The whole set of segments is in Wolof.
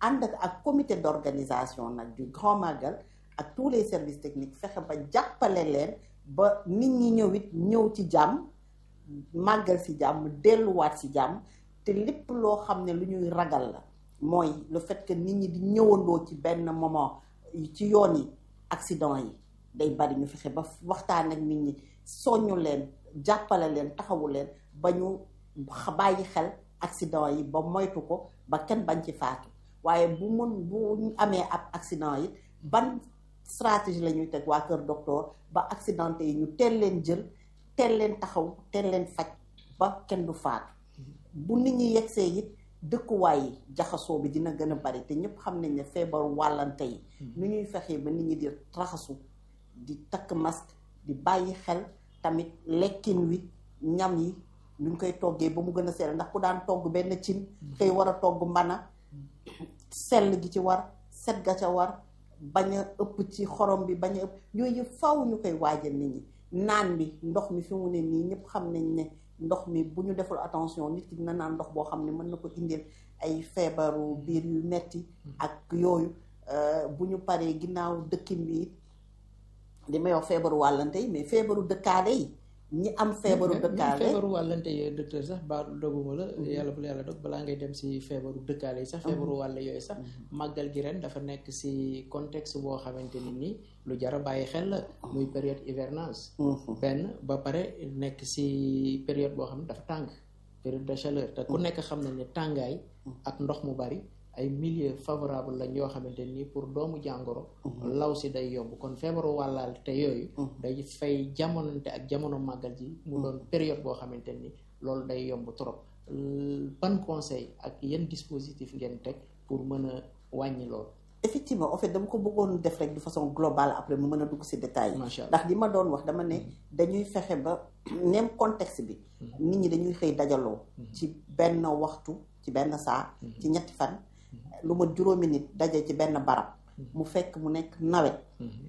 ànd ak ak comité d'organisation nag du grand magal ak tous les services techniques fexe ba jàppale leen ba nit ñi ñëw it ñëw ci jàmm màggal si jàmm delluwaat si jàmm te lépp loo xam ne lu ñuy ragal la mooy le fait que nit ñi di ñëwandoo ci benn moment ci yoon yi accident yi day bari ñu fexe ba waxtaan ak nit ñi soññu leen jàppale leen taxawu leen ba ñu bàyyi xel accident yi ba moytu ko ba kenn bañ ci faatu waaye bu mun bu amee ab accident yi ban stratégie la ñuy teg waa kër docteur ba accidenté yi ñu teel leen jël teel leen taxaw teel leen faj ba kenn du faatu bu nit ñi yegsee it dëkkuwaay yi jaxasoo bi dina gën a bari te ñëpp xam nañ ne feebaru wàllante yi nu ñuy fexee ba nit ñi di raxasu di takk masque di bàyyi xel tamit lekkin wi ñam yi nuñ koy toggee ba mu gën a sell ndax ku daan togg benn cin xëy war a togg mbana sell gi ci war set ga ca war bañ a ëpp ci xorom bi bañ a ëpp yooyu yëpp faw ñu koy waajal nit ñi naan bi ndox mi fi mu ne nii ñëpp xam nañ ne ndox mi bu ñu deful attention nit ki dina naan ndox boo xam ne mën na ko indil ay feebaru biir yu metti ak yooyu bu ñu paree ginnaaw dëkkin bi li may wax feebaru wàllante yi mais feebaru dëkkaale yi ñi am feebaru dëkkaale feebaru wàllante yooyu docteur sax ba doguma la yàlla bu la yàlla dog balaa ngay dem si feebaru dëkkaale yi sax feebaru wàll yooyu sax màggal gi ren dafa nekk si contexte boo xamante ni nii lu jar a bàyyi xel la muy période hivernage benn ba pare nekk si période boo xam ne dafa tàng période de chaleur te ku nekk xam nañ ne tàngaay ak ndox mu bari ay milieu favorable lañ yoo xamante nii pour doomu jàngoro law si day yomb kon feebaru wàllaal te yooyu day fay jamonante ak jamono màggal ji mu doon période boo xamante ni loolu day yomb trop ban conseil ak yan dispositif ngeen teg pour mën a wàññi loolu effectivement en fait dama ko bëggoon def rek de façon globale après mu mën a dugg si détails yi ndax li ma doon wax dama ne dañuy fexe ba même contexte bi nit ñi dañuy xëy dajaloo ci benn waxtu ci benn saa ci ñetti fan lu ma juróomi nit daje ci benn barab mu fekk mu nekk nawet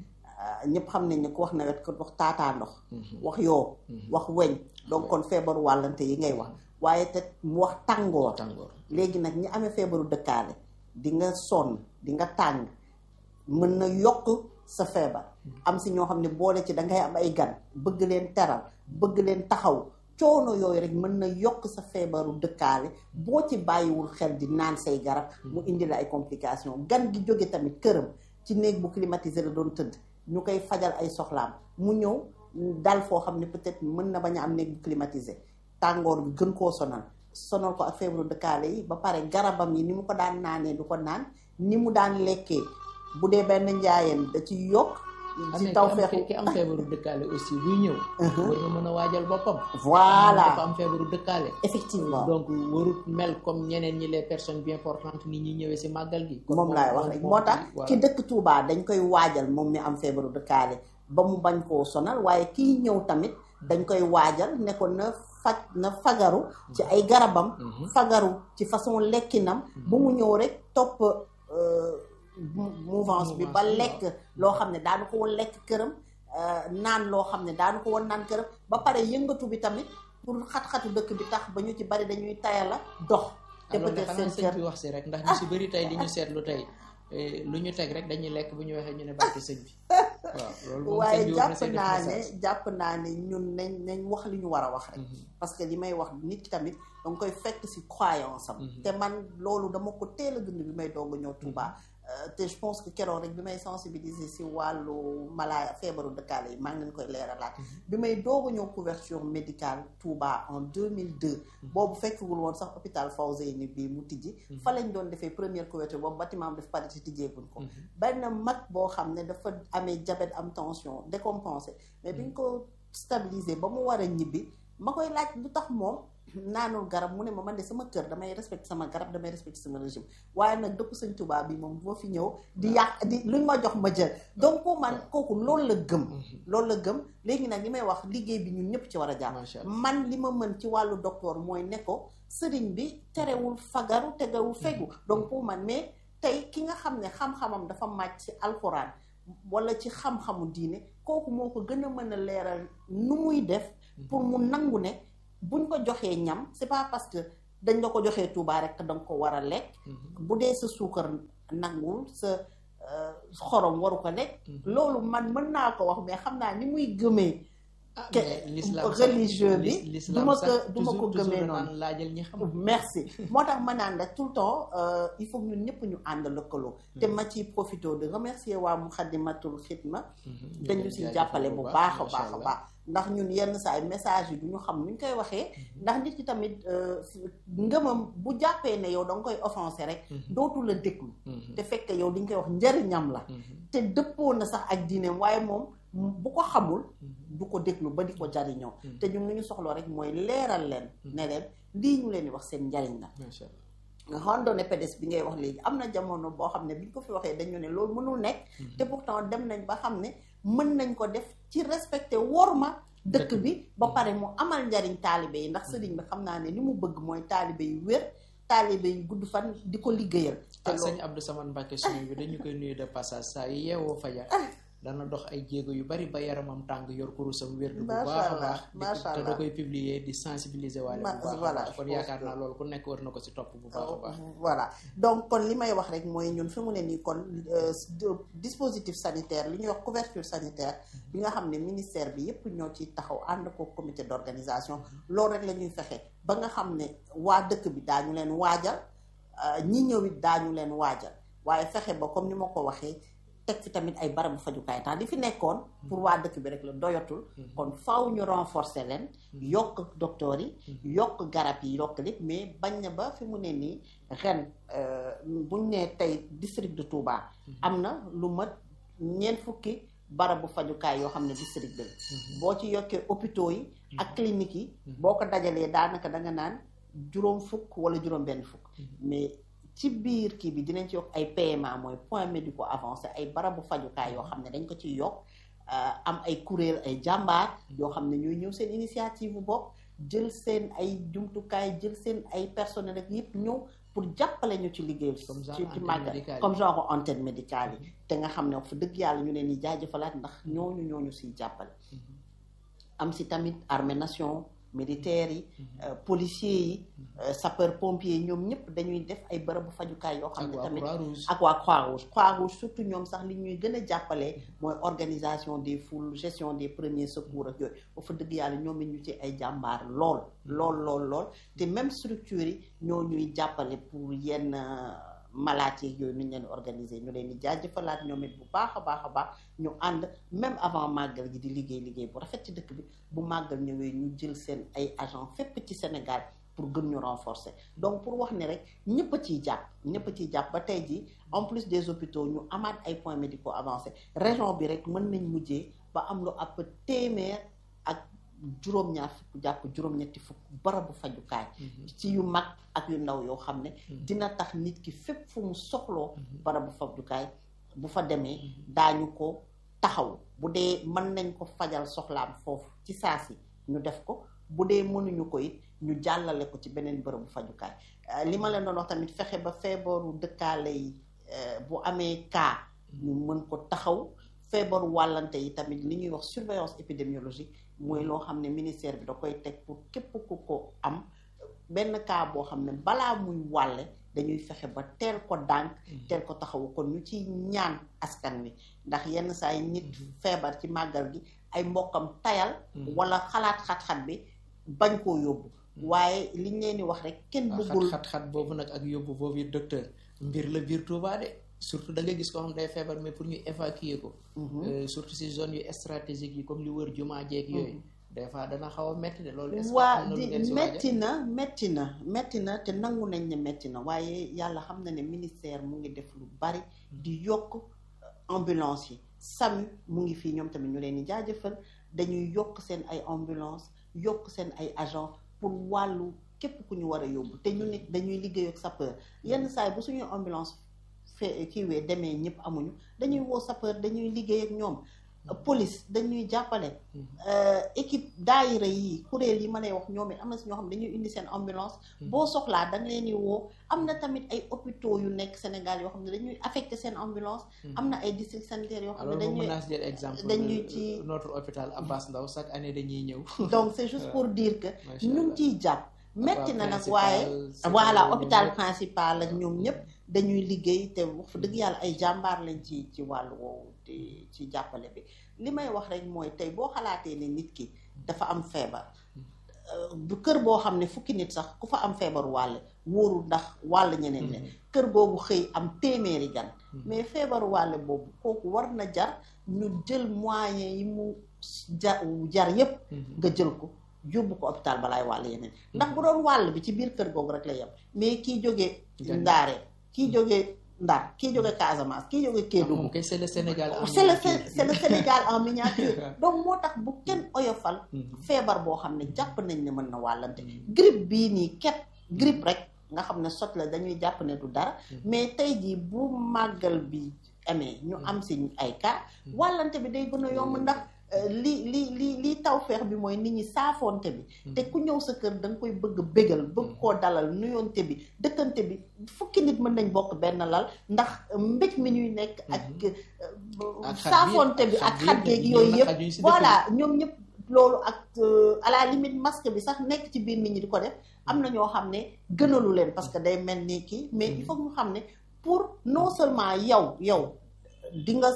ñëpp xam nañ ne ku wax nawet ko wax taataa ndox wax yoo wax weñ donc kon feebaru wàllante yi ngay wax waaye te mu wax tàngoor léegi nag ñi amee feebaru dëkkaale di nga sonn di nga tàng mën na yokk sa feebar am si ñoo xam ne boole ci dangay am ay gan bëgg leen teral bëgg leen taxaw coono yooyu rek mën na yokk sa feebaru dëkkaale boo ci bàyyiwul xel di naan say garab mu indi la ay complications gan gi jóge tamit këram ci néeg bu climatisé la doon tëdd ñu koy fajal ay soxlaam mu ñëw dal foo xam ne peut-être mën na bañ a am néeg bu climatisé tàngoor bi gën koo sonal sonal ko ak feebaru dëkkaale yi ba pare garabam yi ni mu ko daan naanee du ko naan ni mu daan lekkee bu dee benn njaayeen da ci yokk ci taw feexu ki am feebaru dëkkaale aussi buy ñëw war nga mën a waajal boppam voilà dafa am feebaru dëkkaale effectivement donc warut mel comme ñeneen ñi les personnes bien portantes ni ñi ñëwee si màggal gi moom laay wax rek moo tax ki dëkk Touba dañ koy waajal moom mi am feebaru dëkkaale ba mu bañ koo sonal waaye kii ñëw tamit dañ koy waajal ne ko na faj na fagaru ci ay garabam fagaru ci façon lekkinam bu mu ñëw rek topp mouvance bi ba lekk loo xam ne daanu ko woon lekk këram naan loo xam ne daanu ko woon naan këram ba pare yëngatu bi tamit pour xat-xatu dëkk bi tax ba ñu ci bari dañuy tayala dox te peut-être seen sëñ bi wax si rek ndax ñu si bëri tey li ñu seetlu tey lu ñu teg rek dañuy lekk bu ñu waxee ñu ne barke sëñ bi waaw loolu waaye jàpp naa ne jàpp naa ne ñun nañ nañ wax li ñu war a wax rek parce que li may wax nit ki tamit danga koy fekk si croyance am te man loolu dama ko teel a dund bi may doog a ñëw Touba te je pense que keroog rek bi may sensibiliser si wàllu mala feebaru dëkkaale yi maa ngi leen koy leeralaat bi may doog a ñëw couverture médicale Touba en 2002 boobu fekkagul woon sax hôpital Fawzeyni bi mu tijji fa lañ doon defee première couverture boobu bâtiment daf pare ci tijjeeguñ ko benn mag boo xam ne dafa amee diabète am tension décompensé mais bi ñu ko stabiliser ba mu war a ñibbi ma koy laaj lu tax moom naanul garab mu ne ma man de sama kër damay respecté sama garab damay respecté sama régime waaye nag dëpp sëñ Tuubaa bi moom boo fi ñëw di yàq di luñ ma jox ma jël donc pour man kooku loolu la gëm loolu la gëm léegi nag li may wax liggéey bi ñun ñëpp ci war a jàpp man li ma mën ci wàllu docteur mooy ne ko sëriñ bi terewul fagaru tegewul fegu donc pour man mais tey ki nga xam ne xam-xamam dafa màcc ci alxuraan wala ci xam-xamu diine kooku moo ko gën a mën a leeral nu muy def pour mu nangu ne buñ ko joxee ñam c'est pas parce que dañ la ko joxee Touba rek da nga ko war a lekk bu dee sa suukar nangul sa xorom waru ko lekk loolu man mën naa ko wax mais xam naa ni muy gëmee religieux bi du ma ko du ma ko gëmee noonu laajal ñi xam merci moo tax ma naan la tout le temps il faut ñun ñëpp ñu ànd lëkkaloo te ma ciy profité de remercier waa Muxaddamatul Xidma dañu si jàppale bu baax a baax a baax ndax ñun yenn saa ay message yi du ñu xam nu ñu koy waxee ndax nit ki tamit ngëmam bu jàppee ne yow da nga koy offensé rek dootu la déglu te fekk yow li ñu koy wax njëriñam la te dëppoo na sax ak diineem waaye moom bu ko xamul du ko déglu ba di ko jariñoo te ñun lu ñu soxloo rek mooy leeral leen ne leen lii ñu leen di wax seen njariñ la randonnée pédestre bi ngay wax léegi am na jamono boo xam ne bi ñu ko fi waxee dañu ne loolu mënul nekk te pourtant dem nañ ba xam ne mën nañ ko def ci respecté worma dëkk bi ba pare mu amal njariñ taalibe yi ndax sëriñ bi xam naa ne li mu bëgg mooy taalibe yu wér taalibe yu gudd fan di ko liggéeyal te sëñ Abdou Samane Mbacke suñu bi dañu koy nuyu de passage saa yu yeewoo fajar dana dox ay jéego yu bari ba yaramam tàng yor kurusam wér bu baax a baax te da koy publier di sensibiliser waale bu baax a baax kon yaakaar naa loolu ku nekk war na ko ci topp bu baax a baax voilà donc kon li may wax rek mooy ñun fi mu ne nii kon dispositif sanitaire li ñuy wax couverture sanitaire bi nga xam ne ministère bi yépp ñoo ci taxaw ànd ko comité d'organisation loolu rek la ñuy fexe ba nga xam ne waa dëkk bi daañu leen waajal ñi ñëw it daañu leen waajal waaye fexe ba comme ni ma ko waxee teg fi tamit ay barabu fajukaay tax li fi nekkoon pour waa dëkk bi rek la doyatul kon faaw ñu renforcer leen yokk docteur yi yokk garab yi yokk lépp mais bañ na ba fi mu ne nii ren buñ nee tey district de Touba am na lu mat ñeent fukki barabu fajukaay yoo xam ne district bi la boo ci yokkee hôpitaux yi ak cliniques yi boo ko dajalee daanaka da nga naan juróom fukk wala juróom benn fukk mais ci biir kii bi dinañ ci yokk ay PMA mooy point médico avancé ay barabu fajukaay yoo xam ne dañ ko ciy yokk am ay kuréel ay jàmbaar yoo xam ne ñooy ñëw seen initiative bu bopp jël seen ay jumtukaay jël seen ay personnel ak yëpp ñëw pour jàppale ñu ci liggéey ci ci màggal comme genre antenne médicale yi te nga xam ne wax fa dëgg yàlla ñu leen di jaajëfalaat ndax ñooñu ñooñu siy jàppale am si tamit armée nation militaires yi policiers yi sapeur pompier yi ñoom ñëpp dañuy def ay bërëbu fajukaay yoo xam ne tamit ak waa Croix-Rouge Croix-Rouge surtout ñoom sax li ñuy gën a jàppale mooy organisation des foules gestion des premiers secours ak yooyu ba fa dëgg yàlla ñoom it ñu ci ay jàmbaar lool lool lool lool te même structures yi ñoo ñuy jàppale pour yenn malaat yi yooyu nuñ leen organiser ñu leen di jaajëfalaat ñoom it bu baax a baax a baax ñu ànd même avant màggal gi di liggéey liggéey bu rafet ci dëkk bi bu màggal ñëwee ñu jël seen ay agent fépp ci Sénégal pour gën ñu renforcer donc pour wax ne rek ñëpp a ciy jàpp ñëpp a ciy jàpp ba tey jii en plus des hôpitaux ñu amaat ay points médicaux avancés région bi rek mën nañ mujjee ba am lu ab téeméer ak juróom-ñaar fukk jàpp juróom-ñetti fukk barabu fajukaay ci yu mag ak yu ndaw yoo xam ne dina tax nit ki fépp fu mu soxloo barabu fajukaay bu fa demee daañu ko taxaw bu dee mën nañ ko fajal soxlaam foofu ci saa si ñu def ko bu dee mënuñu ko it ñu jàllale ko ci beneen bërëbu fajukaay li ma leen doon wax tamit fexe ba feebaru dëkkaale yi bu amee cas ñu mën ko taxaw feebaru wàllante yi tamit li ñuy wax surveillance épidémiologique mooy loo xam ne ministère bi da koy teg pour képp ku ko am benn cas boo xam ne balaa muy wàlle dañuy fexe ba teel ko dànk teel ko taxawu kon ñu ci ñaan askan wi ndax yenn saa yi nit feebar ci màggal gi ay mbokkam tayal wala xalaat xat-xat bi bañ koo yóbbu waaye liñ leen di wax rek kenn bëggul xat-xat boobu nag ak yóbbu boobu docteur mbir la biir Touba de surtout da nga gis ko xam day feebar mais pour ñu évacuer ko surtout si zone yu stratégique yi comme li wër jumaa jeeg yooyu des fois dana xaw a métti de loolu waa di métti na métti na métti na te nangu nañ ne métti na waaye yàlla xam na ne ministère mu ngi def lu bari di yokk ambulance yi SAMU mu ngi fii ñoom tamit ñu leen di jaajëfal dañuy yokk seen ay ambulance yokk seen ay agent pour wàllu képp ku ñu war a yóbbu te ñu nit dañuy liggéey ak sapeur yenn saa yi bu suñuy ambulance fe kiiwee demee ñëpp amuñu dañuy woo sapeur dañuy liggéey ak ñoom police dañuy jàppale équipe daayira yi kuréel yi ma lay wax ñoom it am na si ñoo xam ne dañuy indi seen ambulance boo soxlaa da nga leen di woo am na tamit ay hôpitaux yu nekk Sénégal yoo xam ne dañuy affecté seen ambulance am na ay district sanitaires yoo xam ne dañuy jël exemple dañuy ci notre hôpital Abbas Ndao chaque année dañuy ñëw donc c'est juste pour dire que ñu ngi ciy jàpp metti na nag waaye voilà hôpital principal ak ñoom ñëpp dañuy liggéey te wax fa dëgg yàlla ay jàmbaar lañ ci ci wàllu woowu ci jàppale bi li may wax rek mooy tey boo xalaatee ne nit ki dafa am feebar bu kër boo xam ne fukki nit sax ku fa am feebaru wàll wóorul ndax wàll ñeneen ne kër googu xëy am téeméeri gan mais feebaru wàll boobu kooku war na jar ñu jël moyens yi mu jar jar yépp nga jël ko yóbbu ko hôpital balaay wàll yeneen ndax bu doon wàll bi ci biir kër googu rek la yem mais kii jógee ndaare kii jógee Ndar kii jóge Casamance kii jóge Kédougou c'est le Sénégal en c'est le c'est le Sénégal en miniature donc moo tax bu kenn oyofal feebar boo xam ne jàpp nañ ne mën na wàllante grippe bii nii ket grippe rek nga xam ne sot la dañuy jàpp ne du dara mais tey jii bu màggal bi amee ñu am si ay cas wàllante bi day gën a yomb ndax li li li li taw feex bi mooy nit ñi saafoonte bi te ku ñëw sa kër da nga koy bëgg bégal bëgg koo dalal nuyoonte bi dëkkante bi fukki nit mën nañ bokk benn lal ndax mbéj mi ñuy nekk ak saafoonte bi ak xat geeg yooyu yëpp voilà ñoom ñëpp loolu ak à la limite masque bi sax nekk ci biir nit ñi di ko def am na ñoo xam ne gënalu leen parce que day mel ni kii mais il faut ñu xam ne pour non seulement yow yow di nga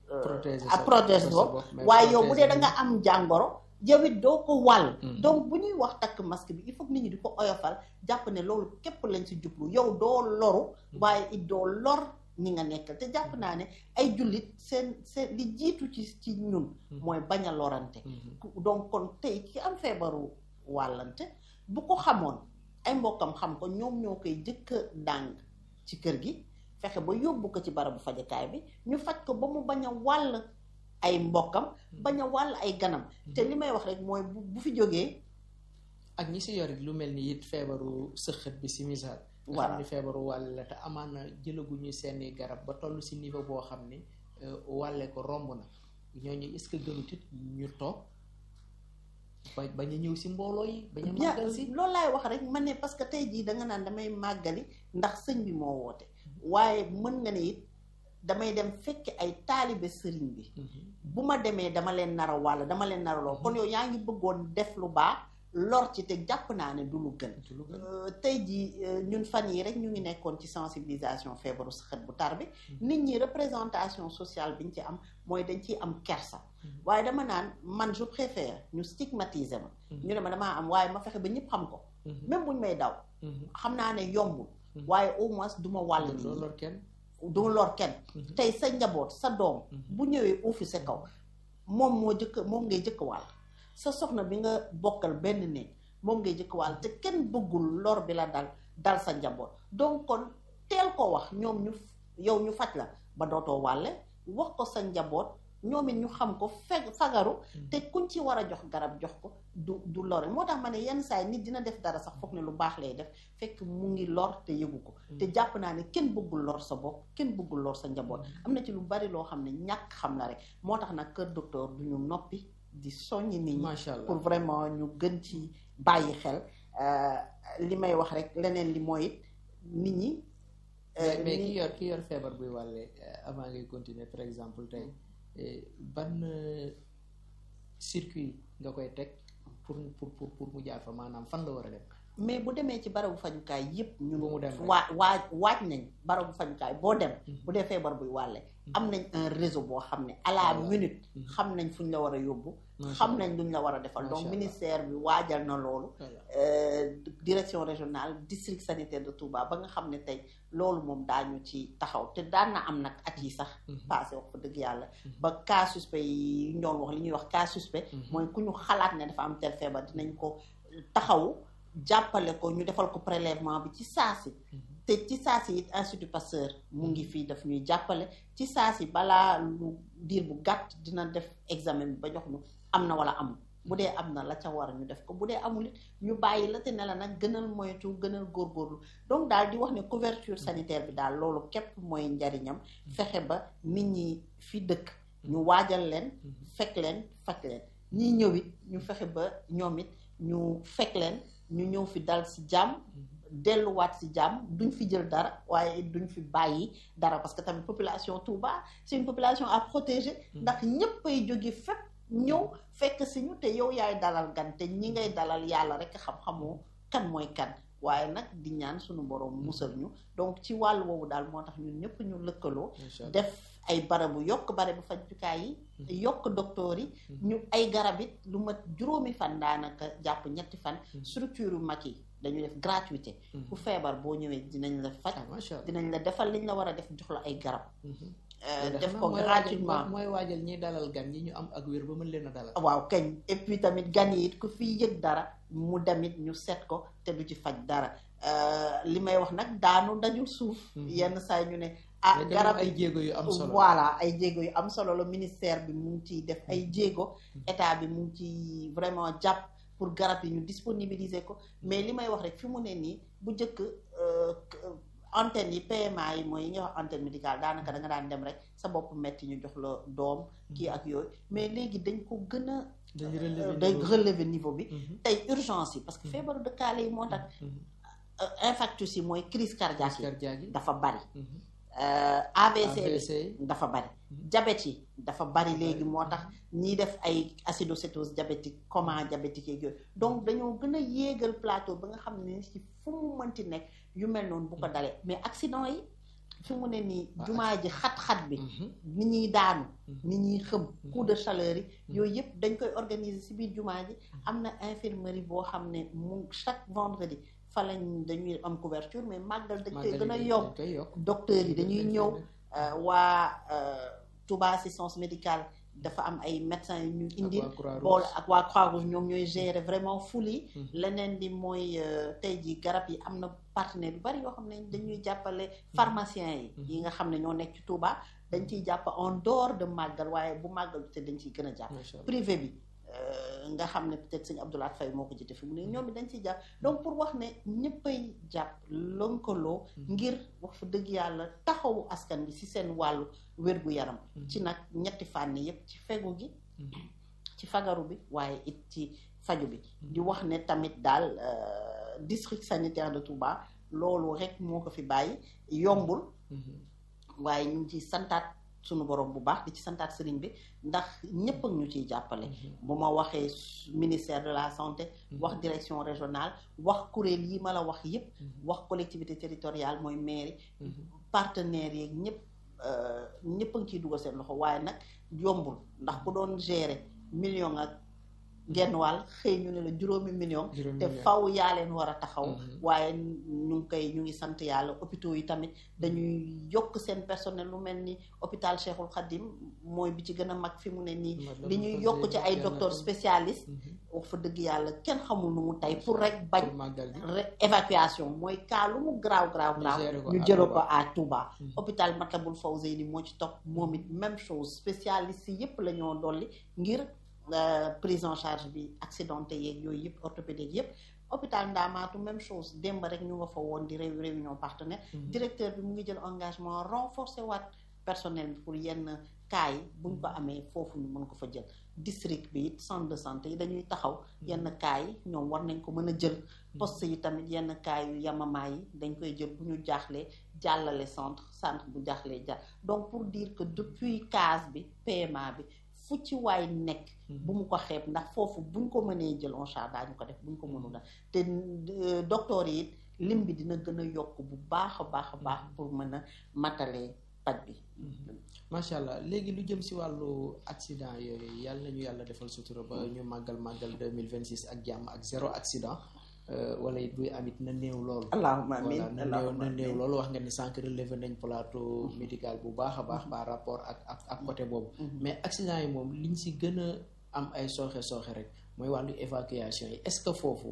a protège bopp waaye yow bu dee da nga am jàngoro yow it doo ko wàll donc bu ñuy wax takk masque bi il faut nit ñi di ko oyofal jàpp ne loolu képp lañ si jublu yow doo loru waaye it doo lor ñi nga nekkal te jàpp naa ne ay jullit seen seen li jiitu ci ci ñun mooy bañ a lorante donc kon tey ki am feebaru wàllante bu ko xamoon ay mbokkam xam ko ñoom ñoo koy jëkk a dàng ci kër gi fexe ba yóbbu ko ci barabu fajukaay bi ñu faj ko ba mu bañ a wàll ay mbokkam bañ a wàll ay ganam te li may wax rek mooy bu fi jógee ak ñi si yorit lu mel ni it feebaru sëxët bi si misaal nga xam ni feebaru wàll la te amaan na jëlaguñu seeni garab ba toll si niveau boo xam ni wàlle ko romb na ñooñu est-ce que gënut it ñu toog ba bañ a ñëw si mbooloo yi bañ a màggal si loolu laay wax rek man ne parce que tey jii da nga naan damay màggali ndax sëñ bi moo woote waaye mën nga ne it damay dem fekk ay taalibe sëriñ bi bu ma demee dama leen nar a wàll dama leen nar a loo kon yow yaa ngi bëggoon def lu baax lor ci te jàpp naa ne du lu gën tey jii ñun fan yi rek ñu ngi nekkoon ci sensibilisation feebaru saxat bu tar bi nit ñi représentation sociale bi ñu ci am mooy dañ ciy am kersa waaye dama naan man je préfère ñu stigmatiser ma ñu ne ma damaa am waaye ma fexe ba ñëpp xam ko même buñ may daw xam naa ne yombul waaye au moins du ma wàll nit ñi du lor kenn tey sa njaboot sa doom bu ñëwee uufi sa kaw moom moo jëkk moom ngay jëkk wàll sa soxna bi nga bokkal benn néeg moom ngay jëkk wàll te kenn bëggul lor bi la dal dal sa njaboot donc kon teel ko wax ñoom ñu yow ñu faj la ba dootoo wàlle wax ko sa njaboot ñoom it ñu xam ko feg fagaru te kuñ ci war a jox garab jox ko du du lore moo tax ma ne yenn saa yi nit dina def dara sax foog ne lu baax lay def fekk mu ngi lor te yëgu ko te jàpp naa ne kenn bëggul lor sa bopp kenn bëggul lor sa njaboot am na ci lu bari loo xam ne ñàkk xam la rek moo tax nag kër docteur du ñu noppi di soññi nit ñi pour vraiment ñu gën ci bàyyi xel li may wax rek leneen li mooy it nit ñi mais ki yor ki yor feebar buy wàlle avant ngay continuer par exemple tey ban circuit nga koy teg pour pour pour pour mu jaar fa maanaam fan la war a dem mais bu demee ci barabu fajukaay yépp ñun mu dem waa waaj waaj nañ barabu fajukaay boo dem bu dee feebar buy wàlle am nañ un réseau boo xam ne à la minute xam nañ fu ñu la war a yóbbu xam nañ luñ la war a defal donc ministère bi waajal na loolu direction régionale district sanitaire de Touba ba nga xam ne tey loolu moom daañu ci taxaw te daan na am nag at yi sax passé wax fa dëgg yàlla ba cas suspect yi ñoon wax li ñuy wax cas suspect mooy ku ñu xalaat ne dafa am tel feebar dinañ ko taxawu jàppale ko ñu defal ko prélèvement bi ci saasi te ci saasi it institut Pasteur mu ngi fii daf ñuy jàppale ci saasi balaa lu diir bu gàtt dina def examen bi ba jox ñu am na wala amul bu dee am na la ca war ñu def ko bu dee amul it ñu bàyyi la te ne la nag gënal moytu gënal góorgóorlu donc daal di wax ne couverture sanitaire bi daal loolu képp mooy njariñam fexe ba nit ñi fi dëkk ñu waajal leen fekk leen faj leen ñi ñëw it ñu fexe ba ñoom it ñu fekk leen ñu ñëw fi dal ci jàmm delluwaat ci jàmm duñ fi jël dara waaye duñ fi bàyyi dara parce que tamit population Touba c'est une population à protéger ndax ñëpp ay jóge fépp ñëw fekk si ñu te yow yaay dalal gan te ñi ngay dalal yàlla rek xam-xamoo kan mooy kan waaye nag di ñaan suñu borom musal ñu donc ci wàllu woowu daal moo tax ñun ñëpp ñu lëkkaloo def ay barabu yokk barabu fajukaay yi yokk docteur yi ñu ay garab it lu mat juróomi fan daanaka jàpp ñetti fan structure yu mag yi dañu def gratuité ku feebar boo ñëwee dinañ la faj dinañ la defal liñ la war a def jox la ay garab def ko gratuitement mooy waajal ñi dalal gan ñi ñu am ak wér ba mën leen a dalal waaw kañ et puis tamit gan yi it ku fi yëg dara mu demit ñu seet ko te du ci faj dara li may wax nag daanu dajul suuf yenn saa ñu ne ah garab ay jéego yu am solo voilà ay jéego yu am solo la ministère bi mu ngi ciy def ay jéego état bi mu ngi ci vraiment jàpp pour garab yi ñu disponibiliser ko mais li may wax rek fi mu ne nii bu njëkk antenne yi PMA yi mooy yi ñuy wax antenne médicale daanaka da nga daan dem rek sa bopp metti ñu jox la doom kii ak yooyu mais léegi dañ ko gën a day relever niveau bi tey urgence yi parce que feebaru dëkkaale yi moo tax infarctus yi mooy crise cardiaque yi dafa bari AVC bi dafa bari diabète yi dafa bari léegi moo tax ñiy def ay acidocétose diabétique coma diabétique yeeg yooyu donc dañoo gën a yéegal plateau ba nga xam ne ci fu mu mënti nekk yu mel noonu bu ko dalee mais accident yi fi mu ne nii jumaa ji xat-xat bi ni ñuy daanu ni ñuy xëm coup de chaleur yi yooyu yëpp dañ koy organiser ci biir jumaa ji am na infirmerie boo xam ne mu chaque vendredi fa lañ dañuy am couverture mais màggal dañ koy gën a yokk docteurs yi dañuy ñëw waa Touba assistance médicale dafa am ay médecins yu ñu indi bool ak waa Croix-Rouge ñoom ñooy gérer vraiment ful yi leneen di mooy tey ji garab yi am na partenaire yu bari yoo xam ne dañuy jàppale pharmaciens yi yi nga xam ne ñoo nekk ci Touba dañ ciy jàpp en dehors de màggal waaye bu màggal te dañ ciy gën a jàpp privé bi nga xam ne peut-être sëñ Abdoulaye Faye moo ko jiite fi mu ne ñoom it dañ ciy jàpp donc pour wax ne ñëppay jàpp lënkaloo ngir wax fa dëgg yàlla taxawu askan bi ci seen wàllu wér-gu-yaram ci nag ñetti fànn yépp ci fegu gi ci fagaru bi waaye it ci faju bi di wax ne tamit daal district sanitaire de Touba loolu rek moo ko fi bàyyi yombul waaye ñu ngi ciy santaat sunu borom bu baax di ci santaat sëriñ bi ndax ñëpp ak ñu ciy jàppale bu ma waxee ministère de la santé wax direction régionale wax kuréel yi ma la wax yépp wax collectivité territoriale mooy mairie partenaires yeeg ñëpp ñëpp a ngi ciy dugal seen loxo waaye nag yombul ndax ku doon gérer million ak genn wàll xëy ñu ne la juróomi million te faw yaa leen war a taxaw waaye ñu ngi koy ñu ngi sant yàlla hôpitaux yi tamit dañuy yokk seen personnel lu mel ni hôpital Cheikhul Khadim mooy bi ci gën a mag fi mu ne nii li ñuy yokk ci ay docteur spécialiste wax fa dëgg yàlla kenn xamul nu mu tey pour rek bañ évacuation mooy cas lu mu graaw graaw graaw ñu jële ko à Touba hôpital Matlaboul Fawzeyni moo ci topp moom it même chose spécialiste yépp la ñoo dolli ngir prise en charge bi accidenté yeeg yooyu yëpp orthopédique yëpp hôpital Ndamaatu même chose démb rek ñu nga fa woon di réew réunion partenaire directeur bi mu ngi jël engagement renforcer waat personnel bi pour yenn cas yi buñ ko amee foofu ñu mën ko fa jël district bi it centre de santé yi dañuy taxaw yenn cas yi ñoom war nañ ko mën a jël poste yi tamit yenn cas yu yamamaa yi dañ koy jël bu ñu jaaxlee jàllale centre centre bu jaaxlee jàll donc pour dire que depuis case bi PMA bi fu ci waay nekk bu mu ko xeeb ndax foofu buñ ko mënee jël en charge daañu ko def buñ ko mënul te docteur yi it lim bi dina gën a yokk bu baax a baax a baax pour mën a matale paj bi macha allah léegi lu jëm si wàllu accident yooyu yàlla nañu yàlla defal sutura ba ñu màggal màggal deux mille vingt six ak jàmm ak zéro accident wala it buy amit na néew loolu allahumma amiin na néew na néew loolu wax nga ni sànq relevé nañ plateau médical bu baax a baax par rapport ak ak ak côté boobu mais accident yi moom liñ si gën a am ay sooxe sooxe rek mooy wàllu évacuation yi est-ce que foofu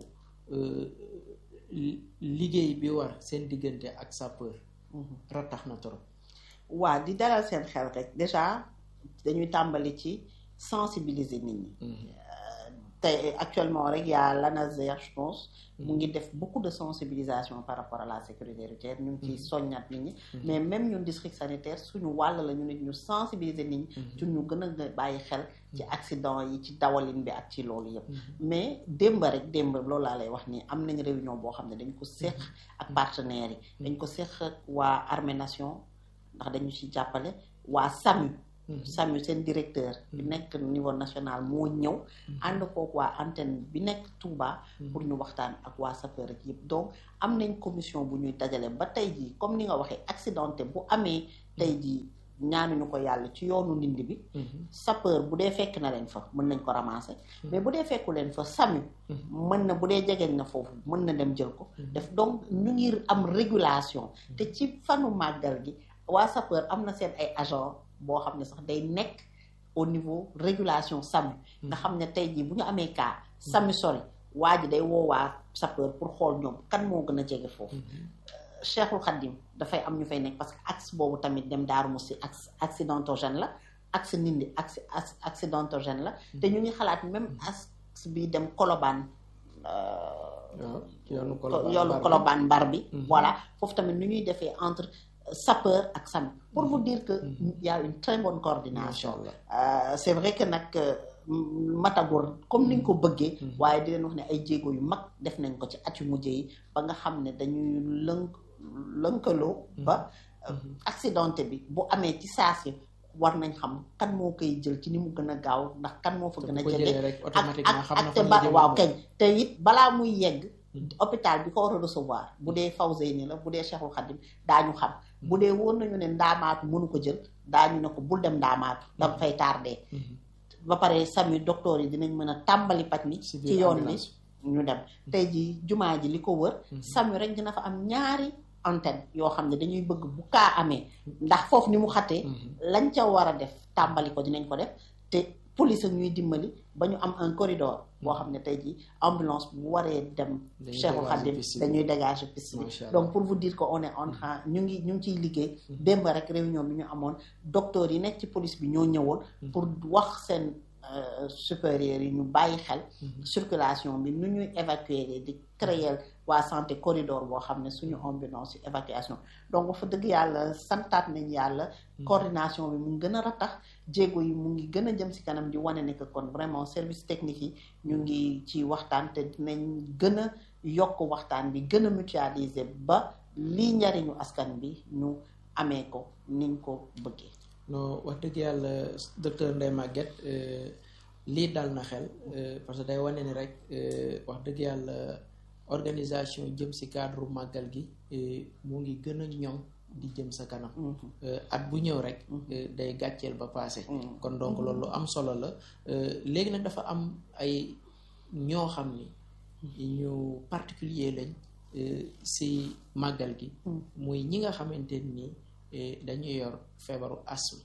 liggéey bi war seen diggante ak sapeur ratax na trop waa di dalal seen xel rek déjà dañuy tàmbali ci sensibiliser nit ñi te actuellement rek y'a l'ANASER je pense mu ngi def beaucoup de sensibilisation par rapport à la sécurité routière ñu ngi ciy soññat nit ñi mais même ñun district sanitaire suñu wàll la ñu nit ñu sensibiliser nit ñi ci ñu gën a bàyyi xel ci accident yi ci dawalin bi ak ci loolu yëpp mais démb rek démb loolu laa lay wax nii am nañ réunion boo xam ne dañ ko séq ak partenaires yi dañ ko séq ak waa Armée Nation ndax dañu ci jàppale waa SAMU SAMU seen directeur bi nekk niveau national moo ñëw ànd kook waa antenne bi nekk Touba pour ñu waxtaan ak waa sapeur ak yëpp donc am nañ commission bu ñuy dajale ba tey jii comme ni nga waxee accidenté bu amee tey jii ñaanuñu ko yàlla ci yoonu ndindi bi sapeur bu dee fekk na leen fa mën nañ ko ramasser mais bu dee fekku leen fa SAMU mën na bu dee jegeñ na foofu mën na dem jël ko def donc ñu ngi am régulation te ci fanu màggal gi waa sapeur am na seen ay agent boo xam ne sax day nekk au niveau régulation SAMU nga xam ne tey jii bu ñu amee cas SAMU sori waa ji day woo waa sapeur pour xool ñoom kan moo gën a jege foofu Cheikhul Khadim dafay am ñu fay nekk parce que axe boobu tamit dem Daaru Musi axe accidentogène la axe Ndindi axe accidentogène la te ñu ngi xalaat même axe bi dem Colobane yoonu Colobane mbar bi voilà foofu tamit nu ñuy defee entre sapeur ak SAMU pour vous dire que y a une très bonne coordination c'est vrai que nag matagor comme ni nga ko bëggee waaye di leen wax ne ay jéego yu mag def nañ ko ci at yu mujj yi ba nga xam ne dañuy lënk lënkaloo ba accidenté bi bu amee ci saasi war nañ xam kan moo koy jël ci ni mu gën a gaaw ndax kan moo fa gën a jege ak ak te ba waaw kañ te it balaa muy yegg hôpital bi ko war a recevoir bu dee Fawzeyni la bu dee Cheikhul Khadim daañu xam bu dee woon nañu ne ndaamaatu mënu ko jël daañu ne ko bul dem ndaamaatu danga fay tardé ba pare SAMU docteur yi dinañ mën a tàmbali paj mi ci yoon bi ñu dem tey ji jumaa ji li ko wër SAMU rek dina fa am ñaari antenne yoo xam ne dañuy bëgg bu kaa amee ndax foofu ni mu xatee lañ ca war a def tàmbali ko dinañ ko def te police ñuy dimbali ba ñu am un corridor boo xam ne tey jii ambulance bu waree dem Cheikhul Khadim dañuy dégager piste bi donc pour vous dire que on est en train ñu ngi ñu ngi ciy liggéey démb rek réunion bi ñu amoon docteur yi nekk ci police bi ñoo ñëwoon pour wax seen supérieurs yi ñu bàyyi xel circulation bi nu ñuy évacuer di créer waa santé corridor boo xam ne suñu ambulance yu évacuation donc fa dëgg yàlla santaat nañ yàlla coordination bi mu ngi gën a ratax jéego yi mu ngi gën a jëm si kanam di wane ne que kon vraiment service technique yi ñu ngi ci waxtaan te dinañ gën a yokk waxtaan bi gën a mutualiser ba lii njariñu askan bi ñu amee ko niñ ko bëggee non wax dëgg yàlla docteur Ndeye Maguette lii dal na xel parce que day wane ni rek wax dëgg yàlla organisation jëm si cadre màggal gi mu ngi gën a ñoŋ di jëm sa kanam at bu ñëw rek day gàcceel ba passé kon donc loolu lu am solo la léegi nag dafa am ay ñoo xam ni ñu particulier lañ si màggal gi muy ñi nga xamante ni dañuy yor feebaru asthme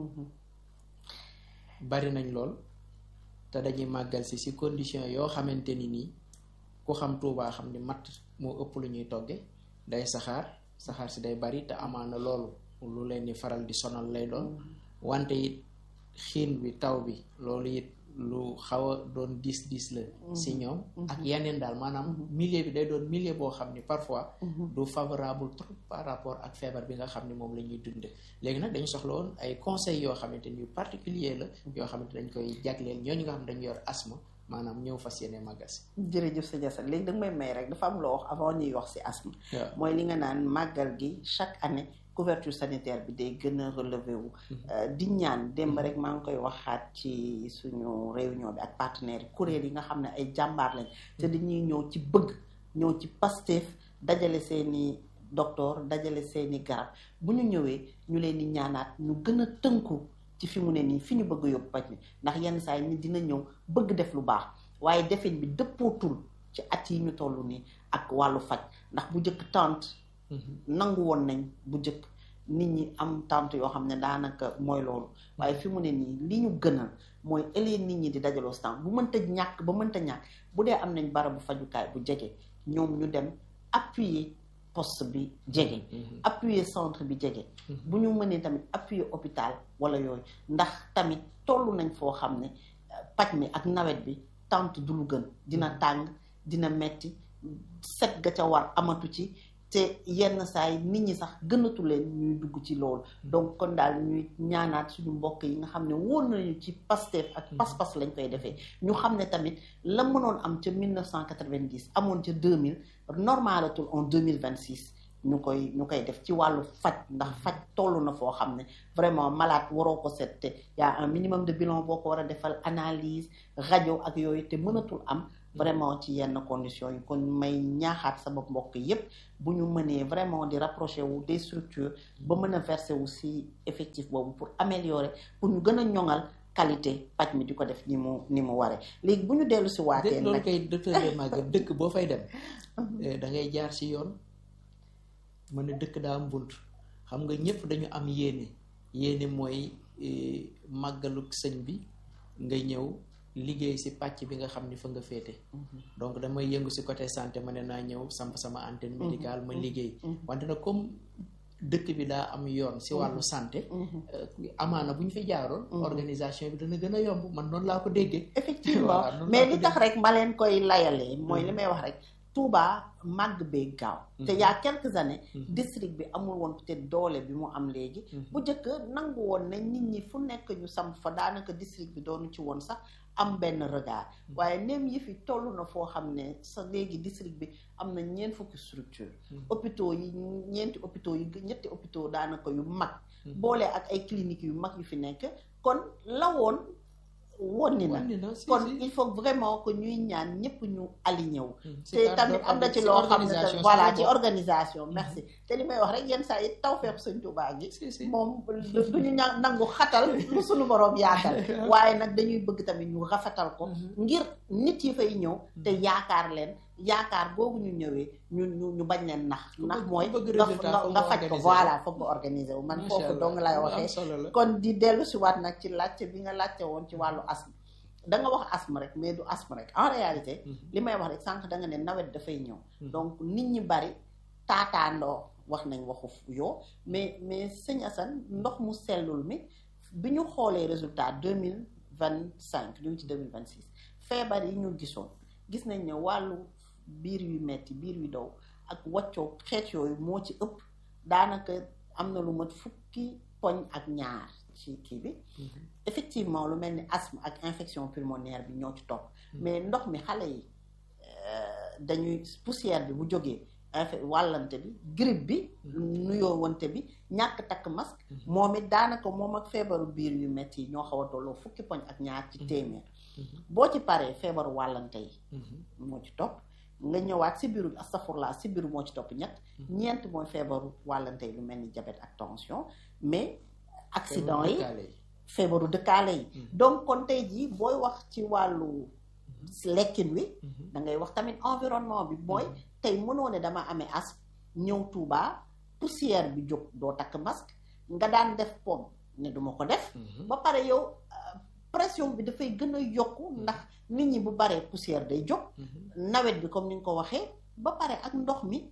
bari nañ lool te dañuy màggal si si condition yoo xamante ni nii ku xam Tuubaa xam ni matt moo ëpp lu ñuy togge day saxaar saxaar si day bari te amaana loolu lu leen di faral di sonal lay doon wante it xiin bi taw bi loolu it lu xaw a doon diis diis la si ñoom ak yeneen daal maanaam milieu bi day doon milieu boo xam ni parfois du favorable trop par rapport ak feebar bi nga xam ni moom la ñuy dunde léegi nag dañu soxla woon ay conseils yoo xamante ni yu particulier la yoo xamante dañ koy jagleel ñooñu nga xam ne dañu yor asthme maanaam ñëw fas yéene màggal si jërëjëf sa jasa léegi danga may may rek dafa am loo wax avant ñuy wax si asthme mooy li nga naan màggal gi chaque année couverture sanitaire bi day gën a relevé wu di ñaan démb rek maa ngi koy waxaat ci suñu réunion bi ak partenaires yi kuréel yi nga xam ne ay jàmbaar lañ te dañuy ñëw ci bëgg ñëw ci Pastef dajale seeni docteur dajale seeni garab bu ñu ñëwee ñu leen di ñaanaat ñu gën a tënku ci fi mu ne nii fi ñu bëgg yóbbu paj mi ndax yenn saa yi nit dina ñëw bëgg def lu baax waaye defin bi dëppootul ci at yi ñu toll nii ak wàllu faj ndax bu njëkk tante nangu woon nañ bu njëkk nit ñi am tante yoo xam ne daanaka mooy loolu waaye fi mu ne nii li ñu gënal mooy ëllëg nit ñi di dajaloo stand bu mënta ñàkk ba mënta ñàkk bu dee am nañ barabu fajukaay bu jege ñoom ñu dem appuyer poste bi jege appuyer centre bi jege bu ñu mënee tamit appuyer hôpital wala yooyu ndax tamit toll nañ foo xam ne paj mi ak nawet bi tante du lu gën dina tàng dina metti set ga ca war amatu ci te yenn saa yi nit ñi sax gënatu leen ñuy dugg ci loolu donc kon daal ñuy ñaanaat suñu mbokk yi nga xam ne wóor nañu ci Pastef ak pas-pas lañ koy defee ñu xam ne tamit la mënoon am ca 1990 amoon ca 2000 normalatul en 2026 ñu koy ñu koy def ci wàllu faj ndax faj toll na foo xam ne vraiment malade waroo ko seet te y a un minimum de bilan boo ko war a defal analyse rajo ak yooyu te mënatul am vraiment ci yenn conditions yi kon may ñaaxaat sama mbokk yépp bu ñu mënee vraiment di rapprocher wu des structures ba mën a verser wu si effectif boobu pour améliorer pour ñu gën a ñoŋal qualité paj mi di ko def ni mu ni mu waree léegi bu ñu dellu si waatee loolu nag kay docteur de Maguette dëkk boo fay dem da ngay jaar ci yoon mën ne dëkk daa am bunt xam nga ñëpp dañu am yéene yéene mooy màggaluk sëñ bi nga ñëw liggéey ci pàcc bi nga xam ni fa nga féete donc damay yëngu ci côté santé ma ne naa ñëw samp sama antenne médicale ma liggéey wante nag comme dëkk bi daa am yoon ci wàllu santé amaana bu ñu fi jaaroon organisation bi dana gën a yomb man noonu laa ko déggee effectivement mais li tax rek ma leen koy layalee mooy li may wax rek Touba màgg bee gaaw te y a quelques années district bi amul woon peut-être doole bi mu am léegi bu njëkk nangu woon ne nit ñi fu nekk ñu samp fa daanaka district bi doonu ci woon sax am benn regard waaye neem yi fi toll na foo xam ne sa léegi district bi am na ñeent fukki structure hôpitaux yi ñeenti hôpitaux yi ñetti hôpitaux daanaka yu mag boole ak ay cliniques yu mag yu fi nekk kon la woon wonni na kon il faut vraiment que ñuy ñaan ñëpp ñu aligné wu te tamit am na ci loo xam ne voilà ci organisation merci te li may wax rek yenn saa yi tawfeex Sëñ Tuubaa gi moom duñu ña nangu xatal lu suñu boroom yaatal waaye nag dañuy bëgg tamit ñu rafetal ko ngir nit yi fay ñëw te yaakaar leen yaakaar boobu ñu ñëwee ñu ñu ñu bañ leen nax ndax mooy nga nga faj ko voilà foog nga organiser wu man foofu dong lay waxee kon di dellu si waat nag ci laajte bi nga laajte woon ci wàllu asthme da nga wax asthme rek mais du asthme rek en réalité li may wax rek sànq da nga ne nawet dafay ñëw donc nit ñi bari taataandoo wax nañ waxu yoo mais mais sëñ Assane ndox mu sellul mi bi ñu xoolee résultat deux mille vingt cinq ñu ngi ci deux mille vingt six feebar yi ñu gisoon gis nañ ne wàllu biir yu metti biir yu daw ak waccoo xeet yooyu moo ci ëpp daanaka am na lu mat fukki poñ ak ñaar ci kii bi effectivement lu mel ni asthme ak infection pulmonaire bi ñoo ci topp mais ndox mi xale yi dañuy poussière bi bu jógee wàllante bi grippe bi nuyoo wante bi ñàkk takk masque moom it daanaka moom ak feebaru biir yu metti yi ñoo xaw a tolloo fukki poñ ak ñaar ci téeméer boo ci paree feebaru wàllante yi moo ci topp nga ñëwaat si biiru astafurlaa si biiru moo ci topp ñett ñeent mooy feebaru wàllante yi lu mel ni diabète ak tension mais accident yi feebaru dëkkaale yi donc kon tey jii booy wax ci wàllu lekkin wi da ngay wax tamit environnement bi mooy tey mënoo ne dama amee asthme ñëw Touba poussière bi jóg doo takk masque nga daan def pom ne duma ko def ba pare yow pression bi dafay gën a yokku ndax nit ñi bu baree poussière day jóg nawet bi comme ni nga ko waxee ba pare ak ndox mi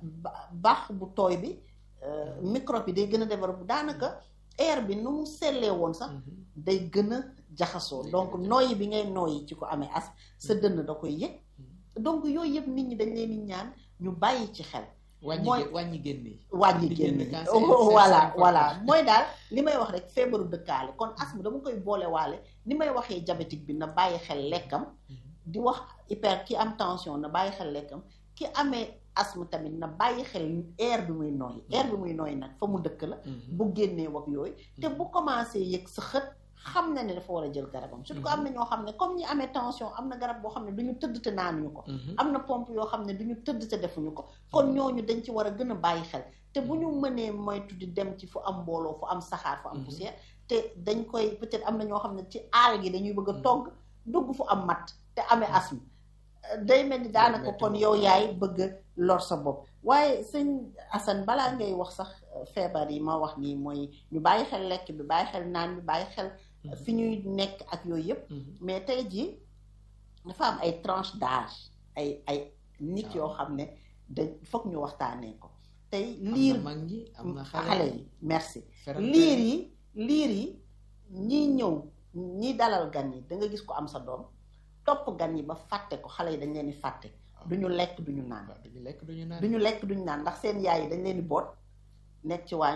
baax bu tooy bi microbe bi day gën a développé daanaka air bi nu mu sellee woon sax day gën a jaxasoo donc nooyi bi ngay nooyi ci ko amee as sa dënn da koy yëg donc yooyu yëpp nit ñi dañ leen di ñaan ñu bàyyi ci xel mooy wàññi génne wàññi génne voilà voilà mooy daal li may wax rek feebaru dëkkaale kon asthme dama koy boole waale ni may waxee diabétique bi na bàyyi xel lekkam di wax hyper ki am tension na bàyyi xel lekkam ki amee asthme tamit na bàyyi xel air bi muy nooyi air bi muy nooyi nag fa mu dëkk la bu génnee wax yooyu te bu commencé yëg sa xët xam na ne dafa war a jël garabam surtout que am na ñoo xam ne comme ñi amee tension am na garab boo xam ne du ñu tëdd te naanuñu ko am na pompe yoo xam ne du ñu tëdd te defuñu ko kon ñooñu dañ ci war a gën a bàyyi xel te bu ñu mënee moytu di dem ci fu am mbooloo fu am saxaar fu am poussière te dañ koy peut-être am na ñoo xam ne ci aal gi dañuy bëgg a togg dugg fu am matt te amee asthme day mel ni daanaka kon yow yaay bëgg a lor sa bopp waaye sëñ Assane balaa ngay wax sax feebar yi ma wax nii mooy ñu bàyyi xel lekk bi bàyyi xel naan bi bàyyi xel fi ñuy nekk ak yooyu yëpp mais tey jii dafa am ay tranche d'âge ay ay nit yoo xam ne da foog ñu waxtaanee ko tey liir xale yi merci liir yi liir yi ñiy ñëw ñi dalal gan yi da nga gis ko am sa doom topp gan yi ba fàtte ko xale yi dañ leen di fàtte duñu lekk duñu naan duñu lekk duñu naan duñu lekk duñu naan ndax seen yaay yi dañ leen di boot nekk ci waañ bi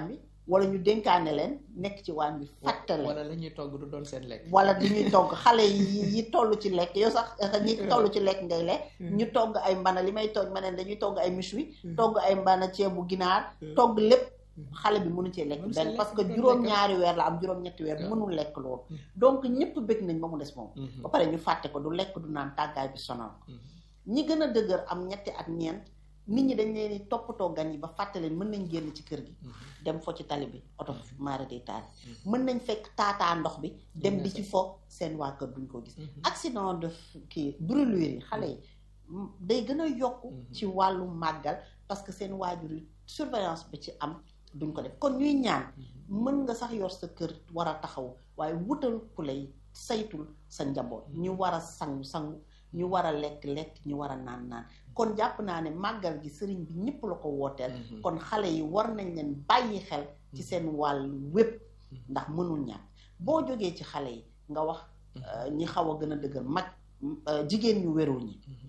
wala ñu dénkaane leen nekk ci waañ bi fàtte leen wala la ñuy togg du doon seen lekk wala di ñuy togg xale yi yi toll ci lekk yow sax ñi toll ci lekk ngay lekk ñu togg ay mbana li may togg ma ne dañuy togg ay méchoui togg ay mbana ceebu ginaar togg lépp xale bi mënu cee lekk Mënu see benn lekk, parce que du doon juróom-ñaari weer la am juróom-ñetti weer Waaw. mënul lekk loolu Mhm. donc ñëpp bëgg nañ ba mu des moom Mhm. ba pare ñu fàtte ko du lekk du naan tàggaay bi sonal ko Mhm. ñi gën a dëgër am ñetti at ñeent nit ñi dañ leen di toppatoo gan yi ba fàtte leen mën nañ génn ci kër gi Mhm. dem fo ci tali bi oto maara day taal mën nañ fekk taataa ndox bi dem di ci fo seen waa kër duñ ko gis Mhm. accident de kii brûlure yi xale yi m- day gën a yokk Mhm. ci wàllu màggal parce que seen waajur yi surveillance bi ci am duñ ko def kon ñuy ñaan mën nga sax yor sa kër war a taxaw waaye wutal ku lay saytul sa njaboot ñu war a sangu sangu ñu war a lekk lekk ñu war a naan naan kon jàpp naa ne màggal gi sëriñ bi ñëpp la ko wooteel Mhm. kon xale yi war nañ leen bàyyi xel ci seen wàll wépp ndax mënul ñàkk boo jógee ci xale yi nga wax euh, ñi xaw a gën a dëgër mag euh, jigéen ñu wérul ñi Mhm.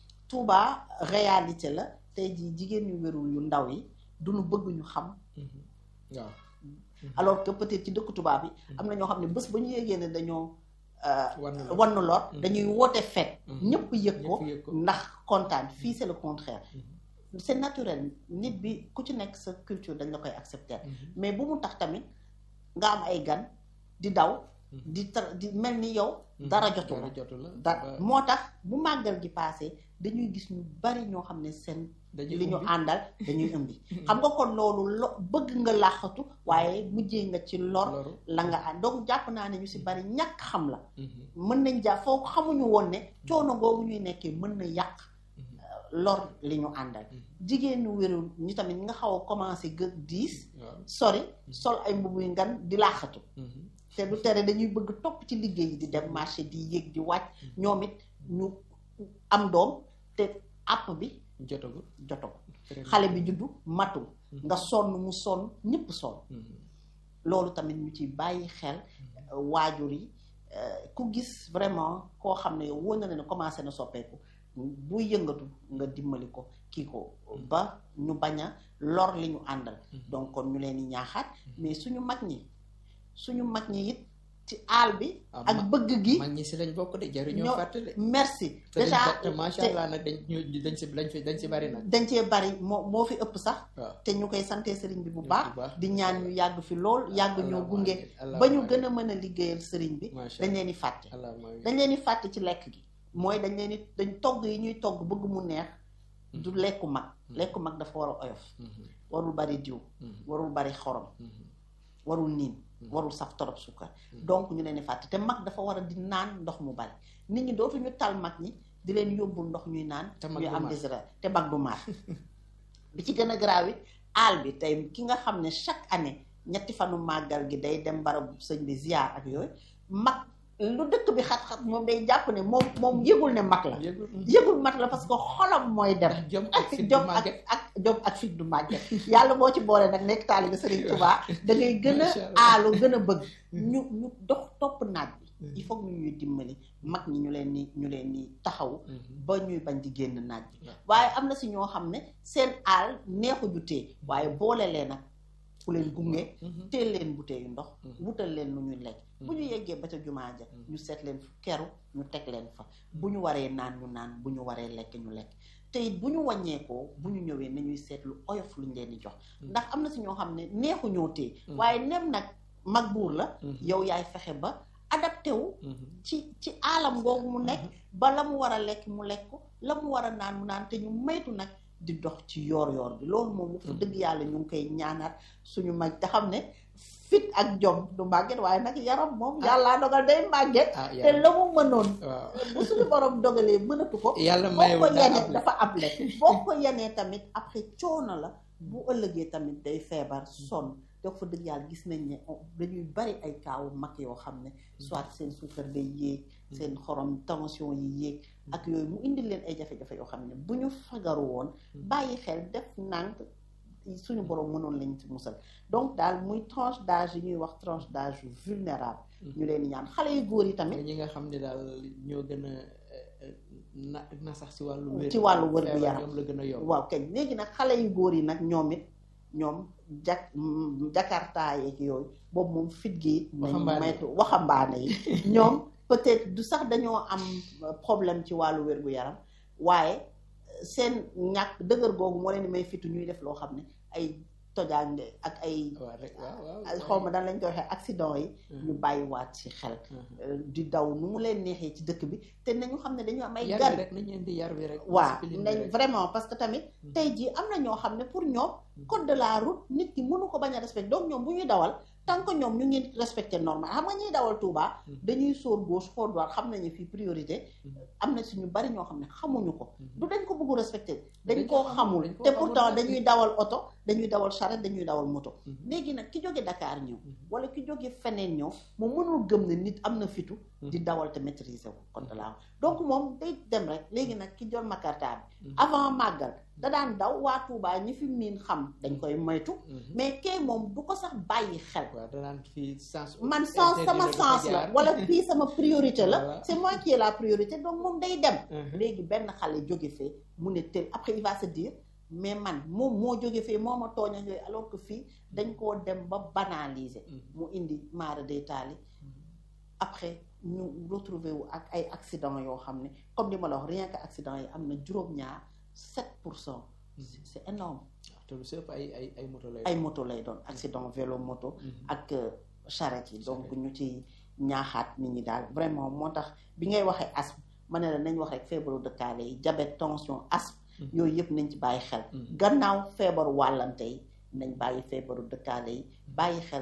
Touba réalité la tey jii jigéen ñu wérul yu ndaw yi duñu bëgg ñu xam Mhm. waaw alors que peut-être ci dëkk tubaab yi am na ñoo xam ne bés ba ñu yégee ne dañoo euh, war na la wann lor Mhm. dañuy woote fête Mhm. ñëpp yëg ko ñëpp yëg ko. ndax kontaan fii c'est le contraire Mhm. c'est naturel nit bi ku ci nekk sa culture dañ la koy accepter Mhm. mais bu mu tax tamit nga am ay gan di daw Mhm. di tar di mel ni yow Mhm. dara jotu la dara jotu la da ba- moo tax bu màggal gi passé dañuy gis ñu bari ñoo xam ne seen dañuy li ñu ubbi. àndal dañuy ëmbi xam nga kon loolu lo bëgg nga làqatu waaye mujjee nga ci lor loru la nga ànd donc jàpp naa ne ñu si bari ñàkk xam la Mhm. mën nañ jàpp foo xamuñu woon ne coono googu ñuy nekkee mën na yàq Mhm. lor li ñu àndal Mhm. jigéen ñu wérul ñi tamit ñi nga xaw a commencé gë diis waaw sori sol ay mbubu yu ngan di làqatu Mhm. te du tere dañuy bëgg topp ci liggéey yi di dem marché di yéeg di wàcc ñoom it ñu am doom te àpp bi jotagul joto ko Très xale bien. bi juddu matul nga sonn mu sonn ñëpp sonn Mhm. loolu tamit ñu ci bàyyi xel euh, waajur yi euh, ku gis vraiment koo xam ne yow wóor na ne commencé na soppeeku bu yëngatu nga dimbali ko kii ko ba ñu bañ a lor li ñu àndal donc kon ñu leen di ñaaxaat mais suñu mag ñi suñu mag ñi it ci aal bi Ah, ak ma- bëgg gi mag ñi si lañ bokk de jaruñoo ñoo- fàtte de merci te dañ- déjà te macha te allah nag dañ ñu dañ si dañ fi dañ si bari nag dañ cee bari moo moo fi ëpp sax waaw te ñu koy sante sëriñ bi bu bu baax baax. di ñaan ñu yàgg fi lool yàgg ñoo Allahumma gunge amiin, Allahumma ba ñu amiin. gën a mën a liggéeyal sëriñ bi Macha dañ leen di fàtte allahumma amiin. dañ leen di fàtte ci lekk gi mooy dañ leen di dañ togg yi ñuy togg bëgg mu neex du lekku mag lekku mag dafa war a oyof Mhm. warul bari diw Mhm. warul bari xorom Mhm. warul niin warul saf torop sukkar donc ñu leen di fàtte te mag dafa war a di naan ndox mu bari nit ñi dootuñu tal mag ñi di leen yóbbul ndox ñuy naan Te mag ñuy du am mar. désir te mag du maar bi ci gën a garaaw it aal bi tey ki nga xam ne chaque année ñetti fanu màggal gi day dem barabu sëñ bi ziar ak yooyu mag lu dëkk bi xat-xat moom day jàpp ne moom moom yëgul ne mag la yëgul yëgul mat la parce que xolam mooy dem ndax jom ak fit du jom ak màgget ak jom ak fit du màgget yàlla boo ci boole nag nekk taalibe Serigne Touba da ngay gën Macha a Allah. aalu gën a bëgg ñu ñu dox topp naaj bi il faut que ñu ñuy dimbali mag ñi ñu leen ni ñu leen ni taxaw Mhm. ba ñuy bañ di génn naaj bi waaw. waaye am na si ñoo xam ne seen aal neexu ju tee waaye boole leen nag ku leen gunge Mhm. teel leen butéeyu ndox Mhm. wutal leen lu ñuy lekk bu ñu yeggee ba ca jumaa ja Mhm. ñu seet leen fu keru ñu teg leen fa bu ñu waree naan ñu naan bu ñu waree lekk ñu lekk te it bu ñu wàññeekoo bu ñu ñëwee nañuy seet lu oyof luñ leen di jox Mhm. ndax am na si ñoo xam ne neexu ñoo tee Mhm. waaye nem nag mag buur la Mhm. yow yaay fexe ba adapté wu Mhm. ci ci aalam googu mu nekk ba la mu war a lekk mu lekk ko la mu war a naan mu naan te ñu maytu nag di dox ci yoor yoor bi loolu moom fa Mhm. dëgg yàlla ñu ngi koy ñaanaat suñu mag te xam ne fit ak jom du màgget waaye nag yaram moom Ah. yàllaa dogal day màgget ah te yàlla la mu mënoon waaw bu suñu borom dogalee mënatu ko yàlla boo ko mayewul daa yenee am dafa ab lekk boo ko yenee tamit après coono la bu ëllëgee tamit day feebar sonn te fa dëgg yàlla gis nañ ne on- dañuy bari ay kaawu mag yoo xam ne soit seen suukar day yéeg seen xorom tension yi yéeg ak yooyu mu indi leen ay jafe-jafe yoo xam ne bu ñu fagaru woon bàyyi xel def nànk suñu borom mënoon lañ ci musal donc daal muy tranche d'âge yi ñuy wax tranche d'âge yu vulnérable ñu leen di ñaan xale yu góor yi tamit ñi nga xam ne daal ñoo gën a eh, na na sax si wàllu wér ci wàllu wér bu feebar yaram ñoom la gën a yomb waaw kañ léegi nag xale yu góor yi nag ñoom it ñoom jak jakarta yeeg yooyu boobu moom fit gi it nañ Waxambaane yi. maytu waxambaane yi ñoom peut-être du sax dañoo am problème ci wàllu wér-gu-yaram waaye seen ñàkk dëgër googu moo leen di may fitu ñuy def loo xam ne ay tojaange ak ay waaw rek waaw waaw ay xaw ma dan lañ koy waxee accident yi ñu bàyyiwaat ci xel euh, di daw nu mu leen neexee ci dëkk bi te nañu xam ne dañu am ay yar gan bi rek nañ leen di yar bi rek waaw discipline bi nañ rek. vraiment parce que tamit tey jii am na ñoo xam ne pour ñoom code de la route nit ki mënu ko bañ a respecté donc ñoom bu ñuy dawal tant que ñoom ñu ngi respecté normal xam nga ñuy dawal Touba dañuy sóor gauche xool droite xam nañu fii priorité am na si ñu bari ñoo xam ne xamuñu ko du dañ ko bëggu respecté dañ Dañ koo ko xamul, xamul dañ koo te xamul pourtant nag. dañuy dawal oto dañuy dawal charrette dañuy dawal moto Mhm. léegi nag ki jóge Dakar ñëw Mhm. wala ki jóge feneen ñëw moom mënul gëm ne nit am na fitu di Mhm. dawal te maîtriser wu code de la route donc moom day dem rek léegi nag ki jël makarta bi Mhm. avant màggal da daan daw waa Touba ñi fi miin xam dañ koy moytu Mhm. mais kay moom du ko sax bàyyi xel waaw danaan fii sens man sens interdit sama la du fa sens la jaar. wala fii sama priorité la Voilà. c'est moi qui ai la priorité donc moom day dem Mhm. léegi benn xale jóge fee mu ne tel après il va se dire mais man moom moo jóge fee moo ma tooñ ak yooyu alors que fii dañ koo dem ba banaliser Mhm. mu indi maara day taali après ñu retrouver wu ak ay accident yoo xam ne comme li ma la wax rien que accident yi am na juróom-ñaar 7 pour cent c'est énorme te lu si ëpp ay ay ay moto lay ay moto lay doon accident vélo moto Mhm. ak euh, charrette yi donc Charrette. ñu ci ñaaxaat nit ñi daal vraiment moo tax bi ngay waxee asthme ma ne la nañ wax rek feebaru dëkkaale yi diabète tension asthme Mhm. yooyu yëpp nañ ci bàyyi xel Mhm. gannaaw feebaru wàllante yi nañ bàyyi feebaru dëkkaale yi bàyyi xel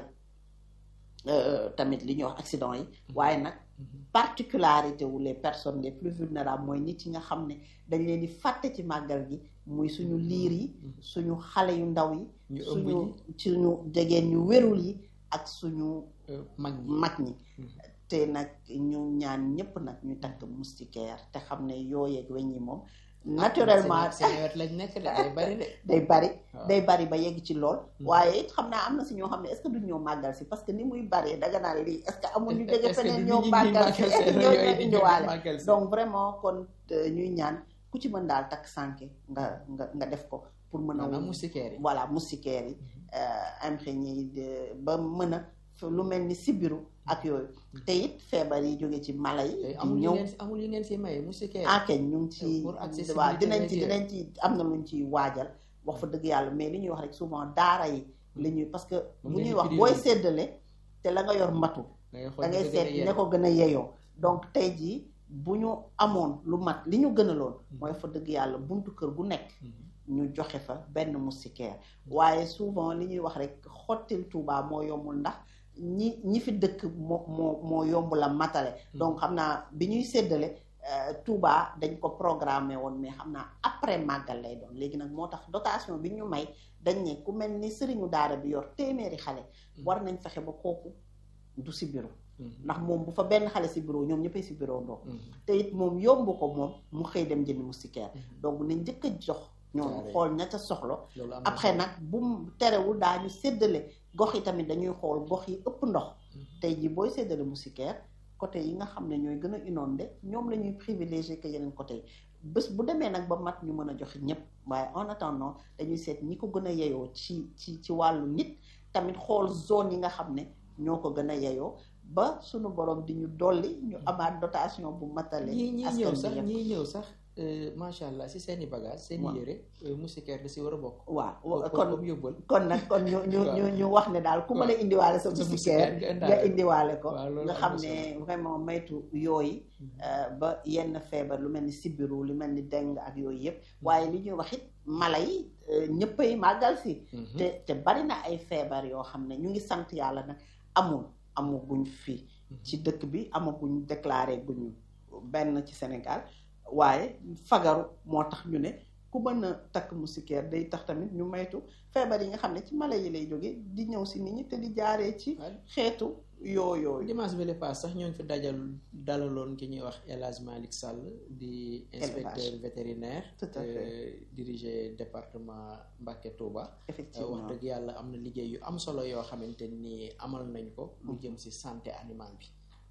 euh, tamit li ñuy wax accident yi waaye nag Mhm. particularité wu les personnes les plus vulnérables mooy nit yi nga xam ne dañ leen di fàtte ci màggal gi muy suñu liir yi Mhm. suñu xale yu ndaw yi ñu ëmb suñu ñi suñu jegeen ñu wérul yi ak suñu euh, mag ñi mag ñi Mhm. te nag ñu ñaan ñëpp nag ñu takk moustiquaire te xam ne yooyeeg weñ yi moom naturellement seen seen wet lañ nekk de day bari de day bari waaw. day bari ba yegg ci lool Mhm. waaye it xam naa am na si ñoo xam ne est-ce que duñ ñëw màggal si parce que ni muy baree daga naan lii est-ce que amul ñu jóge Est-ce que feneen du ñëw nit ñi màggal si màggal est-ce que seen ñoo yooyu ñoo di indiwaale màggal si. donc vraiment kon euh, ñuy ñaan ku ci mën daal takk sànke nga nga nga def ko pour mën a maanaam moustiquaire yi voilà moustiquaire yi imprégné yi de- ba mën a f- lu mel ni sibiru ak yooyu te it feebar yi jóge ci mala yi tey di amul yu ñëw ngeen si amul yu ngeen si maye moustiquaire enquête ñu ngi ci Pour accessibilité waaw dinañ ci beeg yooyu. dinañ ci am na luñ ciy waajal wax fa dëgg yàlla mais li ñuy wax rek souvent daara yi la ñuy parce que Moom bu ngeen ñuy di wax prioriser. booy séddale te la nga yor matu da ngay xool da ngay ñu ko gën a seet yee. ne ko gën a yeyoo donc tey jii bu ñu amoon lu mat li ñu gënaloon mooy fa dëgg yàlla buntu kër gu nekk Mhm. ñu joxe fa benn moustiquaire waaye souvent li ñuy wax rek xottil Touba moo yombul ndax ñi ñi fi dëkk moo moo moo yomb la matale donc xam naa bi ñuy séddale euh, Touba dañ ko programmé woon mais xam naa après màggal lay doon léegi nag moo tax dotation bi ñu may dañ ne ku mel ni sëriñu daara bi yor téeméeri xale war nañ fexe ba kooku du si bureau Mhm. ndax moom bu fa benn xale si bureau ñoom ñëppay si bureau ndoo Mhm. te it moom yomb ko moom mu xëy dem jëndi moustiquaire Mhm. donc nañ njëkk a jox ñoom Carré. xool ña ca soxla loolu am na après solo. nag bu mu terewul daañu séddale gox yi tamit dañuy xool gox yi ëpp ndox Mhm. tey jii booy séddale moustiquaire côté yi nga xam ne ñooy gën a inondé ñoom la ñuy privilégié que yeneen côté yi bés bu demee nag ba mat ñu mën a joxe ñëpp waaye en attendant dañuy seet ñi ko gën a yeyoo ci ci ci wàllu nit tamit xool zone yi nga xam ne ñoo ko gën a yeyoo ba suñu borom di ñu dolli ñu amaat dotation bu matale ñii ñii askan ñëw bi sax yëpp. ñii ñëw sax euh, macha allah si seen i bagage seen i Waaw. yére euh, moustiquaire da si war a bokk waaw kon kon comme yóbbal kon nag kon ñu ñu Waaw. ñu ñu wax ne daal ku mën a indiwaale sa sa moustiquaire moustiquaire nga nga indaale indiwaale ko waaw loolu nga am xam na ne vraiment maytu yooyu Mhm. euh, ba yenn feebar lu mel ni sibiru lu mel ni dengue ak yooyu yëpp waaye li ñuy wax it mala yi euh, ñëppay màggal si Mhm. te te bari na ay feebar yoo xam ne ñu ngi sant yàlla nag amul amaguñ fii ci dëkk bi amaguñ déclaré guñu benn ci Sénégal waaye fagaru moo tax ñu ne ku mën a takk moustiquaire day tax tamit ñu maytu feebar yi nga xam ne ci mala yi lay jóge di ñëw si nit ñi te di jaaree ci waaw. xeetu yooyooyu dimanche bi le pass sax ñoo ngi fi dajal dalaloon ki ñuy wax El Hadj Malick Sall di inspecteur vétérinaire Tout à fait. euh, dirigé département Mbacké Touba Euh, wax effectivement dëgg yàlla am na liggéey yu am solo yoo xamante ni amal nañ ko lu jëm ci santé animale bi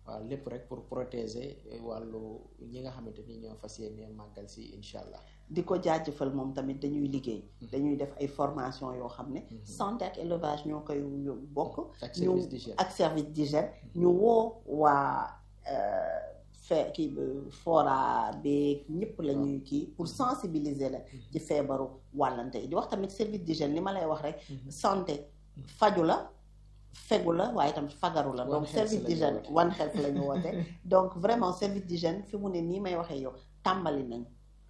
waaw lépp rek pour protéger wàllu ñi nga xamante ni ñoo fas yéene màggal si incha allah. di ko jaajëfal moom tamit dañuy liggéey. dañuy def ay formation yoo xam ne. santé ak élevage ñoo koy bokk. ak service d'hygiène ak service d'hygiène ñu woo waa fe kii fora beeg ñëpp la ñuy kii pour sensibiliser la ci feebaru wàllante yi di wax tamit service d'hygiène li ma lay wax rek. santé faju la. fegu la waaye tam fagaru la donc service d'hygiène one health la ñu woote donc vraiment service d'hygiène fi mu ne nii may waxee yow tàmbali nañ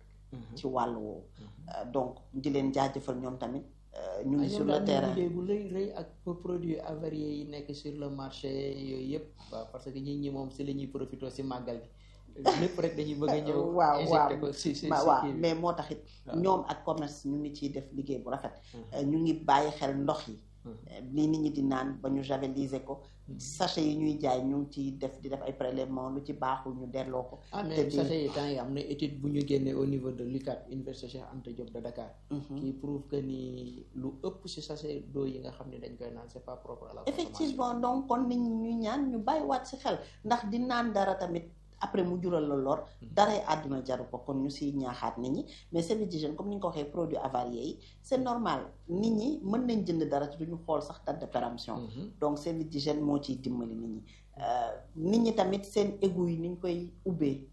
ci wàllu woowu donc di leen jaajëfal ñoom tamit ñu ngi sur le terrain liggéey bu rëy rëy ak produits avariés yi nekk sur le marché yooyu yëpp waaw parce que ñi ñi moom si la ñuy profité si màggal gi lépp rek dañuy bëgg a ñëw waaw injecté ko si si waaw mais moo taxit ñoom ak commerce ñu ngi ciy def liggéey bu rafet ñu ngi bàyyi xel ndox yi lii nit ñi di naan ba ñu javeliser ko sachet yi ñuy jaay ñu ngi ciy def di def ay prélèvement lu ci baaxul ñu delloo ko ah mais sachet yi temps yi am na étude bu ñu génnee au niveau de l'UCAD Université Cheikh Anta Diop de Dakar qui prouve que ni lu ëpp ci sachet d'eau yi nga xam ne dañ koy naan c'est pas propre à la effectivement donc kon nit ñi ñuy ñaan ñu bàyyiwaat ci xel ndax di naan dara tamit après mu jural la lor daray àdduna jaru ko kon ñu siy ñaaxaat nit ñi mais service d'hygiène comme ni nga ko waxee produits avariés yi c'est normal nit ñi mën nañ jënd dara ci duñu xool sax date de péremption donc service d'hygiène moo ciy dimbali nit ñi nit ñi tamit seen égout yi ni ñu koy ubbee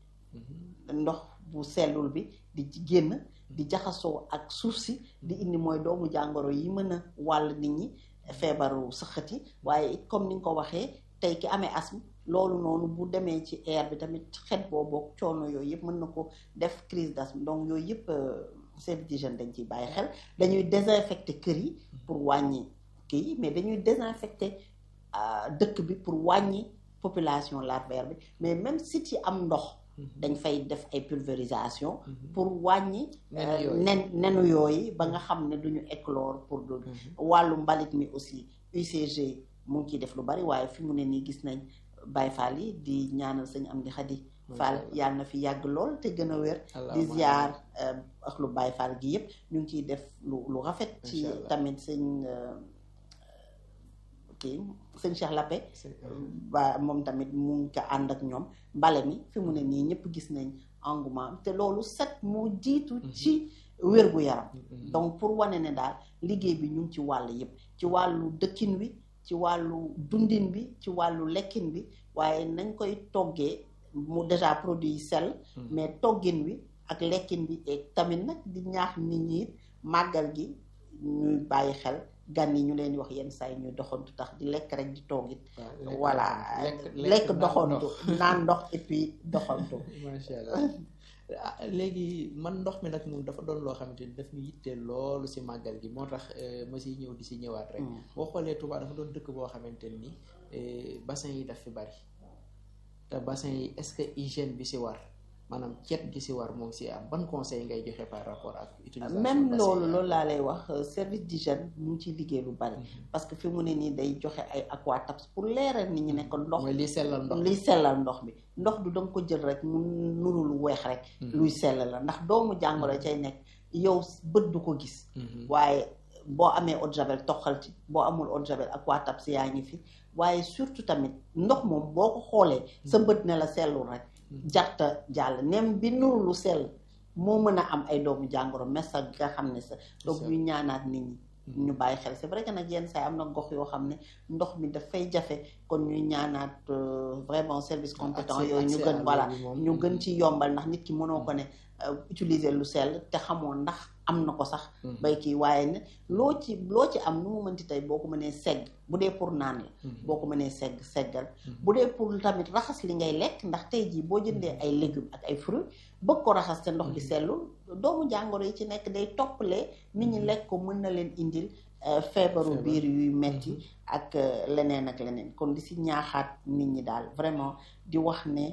ndox bu sellul bi di génn di jaxasoo ak suuf si di indi mooy doomu jàngoro yi mën a wàll nit ñi feebaru sëqat yi waaye it comme ni nga ko waxee tey ki amee asthme loolu noonu bu demee ci air bi tamit xet boobu coono yooyu yëpp mën na ko def crise d'asthme donc yooyu yëpp service d'hygiène dañ ciy bàyyi xel dañuy désinfecter kër yi pour wàññi kii mais dañuy désinfecter dëkk bi pour wàññi population larvaire bi mais même site yi am ndox dañ fay def ay pulvérisation pour wàññi nen nenu yooyu ba nga xam ne duñu éclore pour du wàllu mbalit mi aussi UCG mu ngi ciy def lu bari waaye fi mu ne nii gis nañ Baye Fall yi di ñaanal sëñ am di xadi Fall yàlla na fi yàgg lool te gën a wér di ziar ak lu Baye Fall gi yëpp ñu ngi ciy def lu lu rafet ci tamit sëñ kii sëñ Cheikh Lappé ba moom tamit mu ngi ko ànd ak ñoom mbale mi fi mu ne nii ñëpp gis nañ engouement te loolu set moo jiitu ci wér gu yaram donc pour wane ne daal liggéey bi ñu ngi ci wàll yëpp ci wàllu dëkkin wi ci wàllu dundin bi ci wàllu lekkin bi waaye nañ koy toggee mu déjà produit yi sell mais toggin wi ak lekkin bi et tamit nag di ñaax nit ñi màggal gi ñuy bàyyi xel gan yi ñu leen di wax yenn saa yi ñuy doxantu tax di lekk rek di toog it voilà lekk doxantu naan ndox et puis doxantu macha allah léegi man ndox mi nag moom dafa doon loo xamante ni daf ñu yittee loolu si màggal gi moo tax ma siy ñëw di si ñëwaat rek boo xoolee Touba dafa doon dëkk boo xamante ni bassin yi daf fi bari te bassin yi est-ce que hygiène bi si war maanaam cet gi si war moom si am ban conseil ngay joxe par rapport ak utilisation même loolu loolu laa lay wax service d'hygiène mu ngi ciy liggéey lu bari parce que fi mu ne nii day joxe ay aquatabs pour leeral nit ñi ne ko ndox mooy liy sellal ndox liy sellal ndox bi ndox du danga ko jël rek mu nuru lu weex rek luy sellal la ndax doomu jàngoro cay nekk yow bët du ko gis waaye boo amee eau de javel toxal ci boo amul eau de javel aquatabs yaa ngi fi waaye surtout tamit ndox moom boo ko xoolee sa bët ne la sellul rek jarta jàll nem bi nuru lu sell moo mën a am ay doomu jàngoro messa nga xam ne sa donc ñu ñaanaat nit ñi ñu bàyyi xel c'est vrai que nag yenn saa am na gox yoo xam ne ndox mi dafay jafe kon ñuy ñaanaat vraiment service compétent yooyu ñu gën voilà ñu gën ci yombal ndax nit ki mënoo ko ne utiliser lu sell te xamoo ndax am na ko sax bay kii waaye ne loo ci loo ci am nu mu mënti tey boo ko mënee segg bu dee pour naan la boo ko mënee segg seggal bu dee pour tamit raxas li ngay lekk ndax tey jii boo jëndee ay légumes ak ay fruits bëgg ko raxas te ndox bi sellul doomu jàngoro yi ci nekk day toppalee nit ñi lekk ko mën na leen indil feebaru biir yuy metti ak leneen ak leneen kon di si ñaaxaat nit ñi daal vraiment di wax ne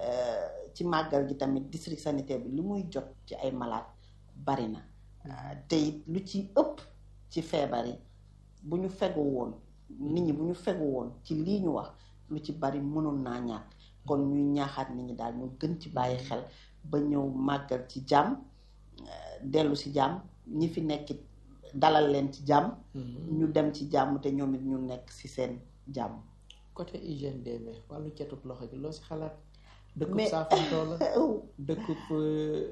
ci màggal gi tamit district sanitaire bi li muy jot ci ay malade bari na te it lu ci ëpp ci feebar yi bu ñu fegu woon nit ñi bu ñu fegu woon ci lii ñu wax lu ci bari mënoon naa ñàkk kon ñuy ñaaxaat nit ñi daal ñu gën ci bàyyi xel ba ñëw màggal ci jàmm dellu ci jàmm ñi fi nekkit dalal leen ci jàmm ñu dem ci jàmm te ñoom it ñu nekk ci seen jàmm côté hygiène des mains wàllu cetut loxo gi loo si xalaat dëkkub Mais- saafantoo la dëkkub euh,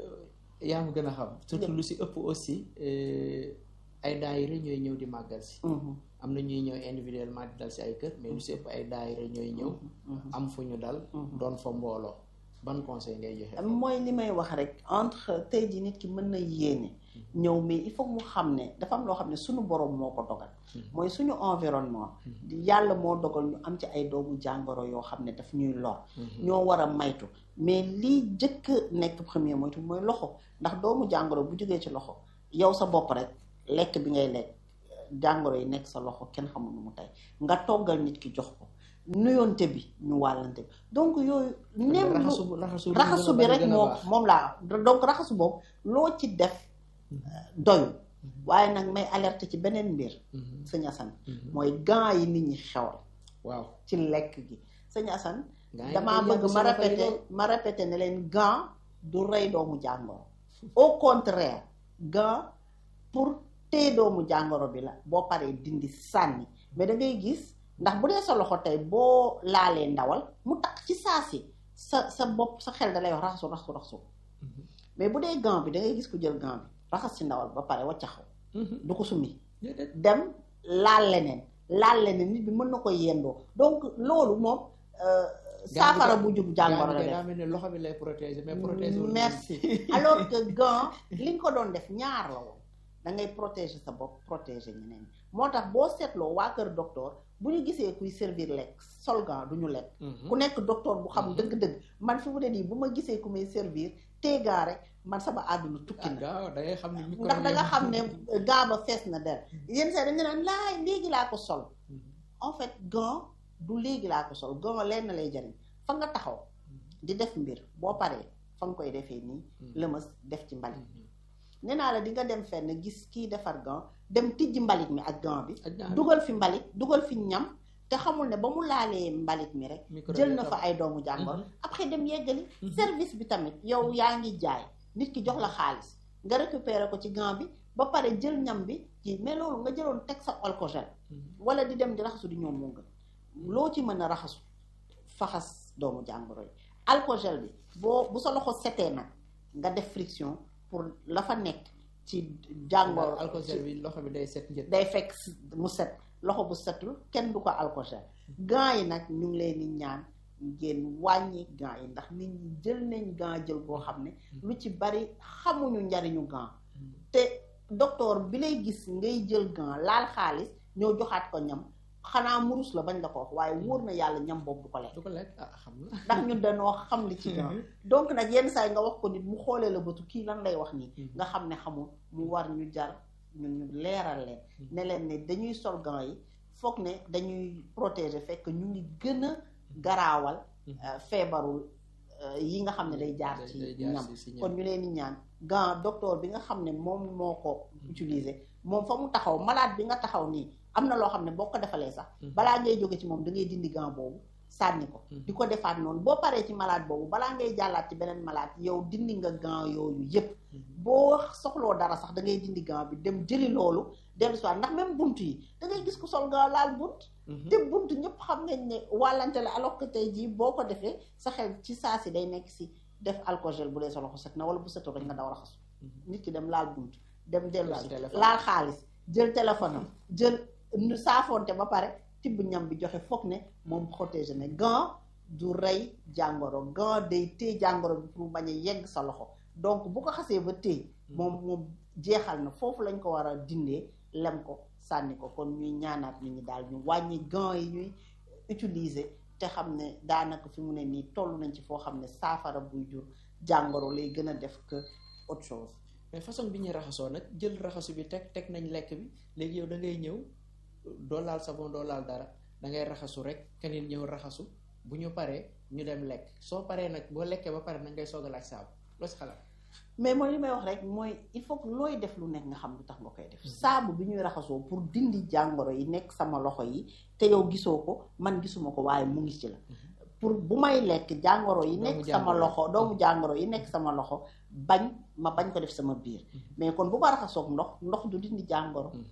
yaa ma gën a xam surtout lu si ëpp aussi euh, ay daayira ñooy ñëw di màggal si Mhm, am na ñuy ñëw individuellement di dal si ay kër mais lu si ëpp ay daayira ñooy ñëw mhm. am fu ñu dal Mhm. doon fa mbooloo ban conseil ngay joxe mooy li may wax rek entre tey jii nit ki mën na yéene ñëw mais il faut mu xam ne dafa am loo xam ne suñu borom moo ko dogal mooy suñu environnement yàlla moo dogal ñu am ci ay doomu jàngoro yoo xam ne daf ñuy lor ñoo war a maytu mais lii jëkk nekk premier moytu mooy loxo ndax doomu jàngoro bu jógee ci loxo yow sa bopp rek lekk bi ngay lekk jàngoro yi nekk sa loxo kenn xamul nu mu tey nga toggal nit ki jox ko nuyoonte bi ñu wàllante bi donc yooyu nem lu- raxasu bu- raxasu raxasu bi rek moom moom laa donc raxasu boobu loo ci def doyul waaye nag may alerte ci beneen mbir sëñ Assane mooy gants yi nit ñi xewal waaw ci lekk gi sëñ Assane Gants yi damaa koy bëgg yóbbu ma si loxo yi répété lool. ma répété ne leen gant du rey doomu jàngoro au contraire gant pour téye doomu jàngoro bi la boo paree dindi sànni mais da ngay gis ndax bu dee sa loxo tey boo laalee ndawal mu takk ci saa si sa sa bopp sa xel da lay wax raxasu raxasu raxasu mais bu dee gant bi da ngay gis ku jël gant bi raxas ci ndawal ba pare waccaxaw du ko summi déedéet dem laal leneen laal leneen nit bi mën na ko yendoo donc loolu moom euh, saafara bu jub jàngoro la def daa mel ne loxo bi lay protéger mais protéger wul merci alors que gant li nga ko doon def ñaar la woon da ngay protéger sa bopp protéger ñeneen ñi moo tax boo seetloo waa kër docteur bu ñu gisee kuy servir lekk sol gant du ñu lekk ku nekk docteur bu xam Mhm. dëgg-dëgg man fi mu ne nii bu ma gisee ku may servir tee gant rek man sama àdduna tukki na gaaw da ngay xam ne micro ndax da nga xam ne gant ba fees na der yenn saa dañu naan laay léegi laa ko sol en fait gant du léegi laa ko sol gant lenn lay jariñ fa nga taxaw di def mbir boo paree fa nga koy defee nii lëmas def ci mbalit nee naa la di nga dem fenn gis kii defar gant dem tijji mbalit mi ak gant bi dugal fi mbalit dugal fi ñam te xamul ne ba mu laalee mbalit mi rek jël na fa ay doomu jàngoro après dem yeggali service bi tamit yow yaa ngi jaay nit ki jox la xaalis nga récupérer ko ci gant bi ba pare jël ñam bi ci mais loolu nga jëloon teg sa alcogel wala di dem di raxasu di ñoom moo gën loo ci mën a raxasu faxas doomu jàngoro yi alcogel bi boo bu sa loxo setee nag nga def friction pour la fa nekk ci jàngoro alcogel bi loxo bi day set njët day fekk mu set loxo bu setul kenn du ko alcogel gants yi nag ñu ngi leen di ñaan ngeen wàññi gants yi ndax nit ñi jël nañ gant jël boo xam ne lu ci bari xamuñu njariñu gant te docteur bi lay gis ngay jël gant laal xaalis ñoo joxaat ko ñam xanaa murus la bañ la ko wax waaye wóor na yàlla ñam boobu du ko lekk du ko lekk ah xam na ndax ñun dañoo xam li ci gant donc nag yenn saa yi nga wax ko nit mu xoolee la bëtu kii lan lay wax nii nga xam ne xamul mu war ñu jar ñun ñu leeral leen ne leen ne dañuy sol gants yi foog ne dañuy protéger fekk ñu ngi gën a garaawal feebarul yi nga xam ne day jaar ci ñam kon ñu leen di ñaan gant docteur bi nga xam ne moom moo ko utiliser moom fa mu taxaw malade bi nga taxaw nii am na loo xam ne boo ko defalee sax balaa ngay jóge ci moom da ngay dindi gant boobu sànni ko di ko defaat noonu boo paree ci malade boobu balaa ngay jàllaat ci beneen malade yow dindi nga gant yooyu yépp boo soxloo dara sax da ngay dindi gant bi dem jëli loolu dellu si waat ndax même bunt yi da ngay gis ku sol gant laal bunt te bunt ñëpp xam nañ ne wàllante la alors que tey jii boo ko defee sa xel ci saa si day nekk si def alcogel bu dee sa loxo set na wala bu setul rek nga daw raxasu nit ki dem laal bunt dem dellu si laal xaalis jël téléphone am jël saafonte ba pare tibb ñam bi joxe foog ne moom protégé ne gant du rey jàngoro gant day téye jàngoro bi pour bañ a yegg sa loxo donc bu ko xasee ba téye moom moom jeexal na foofu lañ ko war a dindee lem ko sànni ko kon ñuy ñaanaat nit ñi daal ñu wàññi gant yi ñuy utiliser te xam ne daanaka fi mu ne nii toll nañ ci foo xam ne saafara buy jur jàngoro lay gën a def que autre chose mais façon bi ñuy raxasoo nag jël raxasu bi teg teg nañ lekk bi léegi yow da ngay ñëw doo laal savon doo laal dara da ngay raxasu rek keneen ñëw raxasu bu ñu paree ñu dem lekk soo paree nag boo lekkee ba pare nag ngay soog a laaj saabu loo si xalaat mais mooy li may wax rek mooy il faut que looy def lu nekk nga xam lu tax nga koy def saabu bi ñuy raxasoo pour dindi jàngoro yi nekk sama loxo yi te yow gisoo ko man gisuma ko waaye mu ngi ci la pour bu may lekk jàngoro yi nekk sama loxo doomu jàngoro yi nekk sama loxo bañ ma bañ ko def sama biir mais kon bu ma raxasoog ndox ndox du dindi jàngoro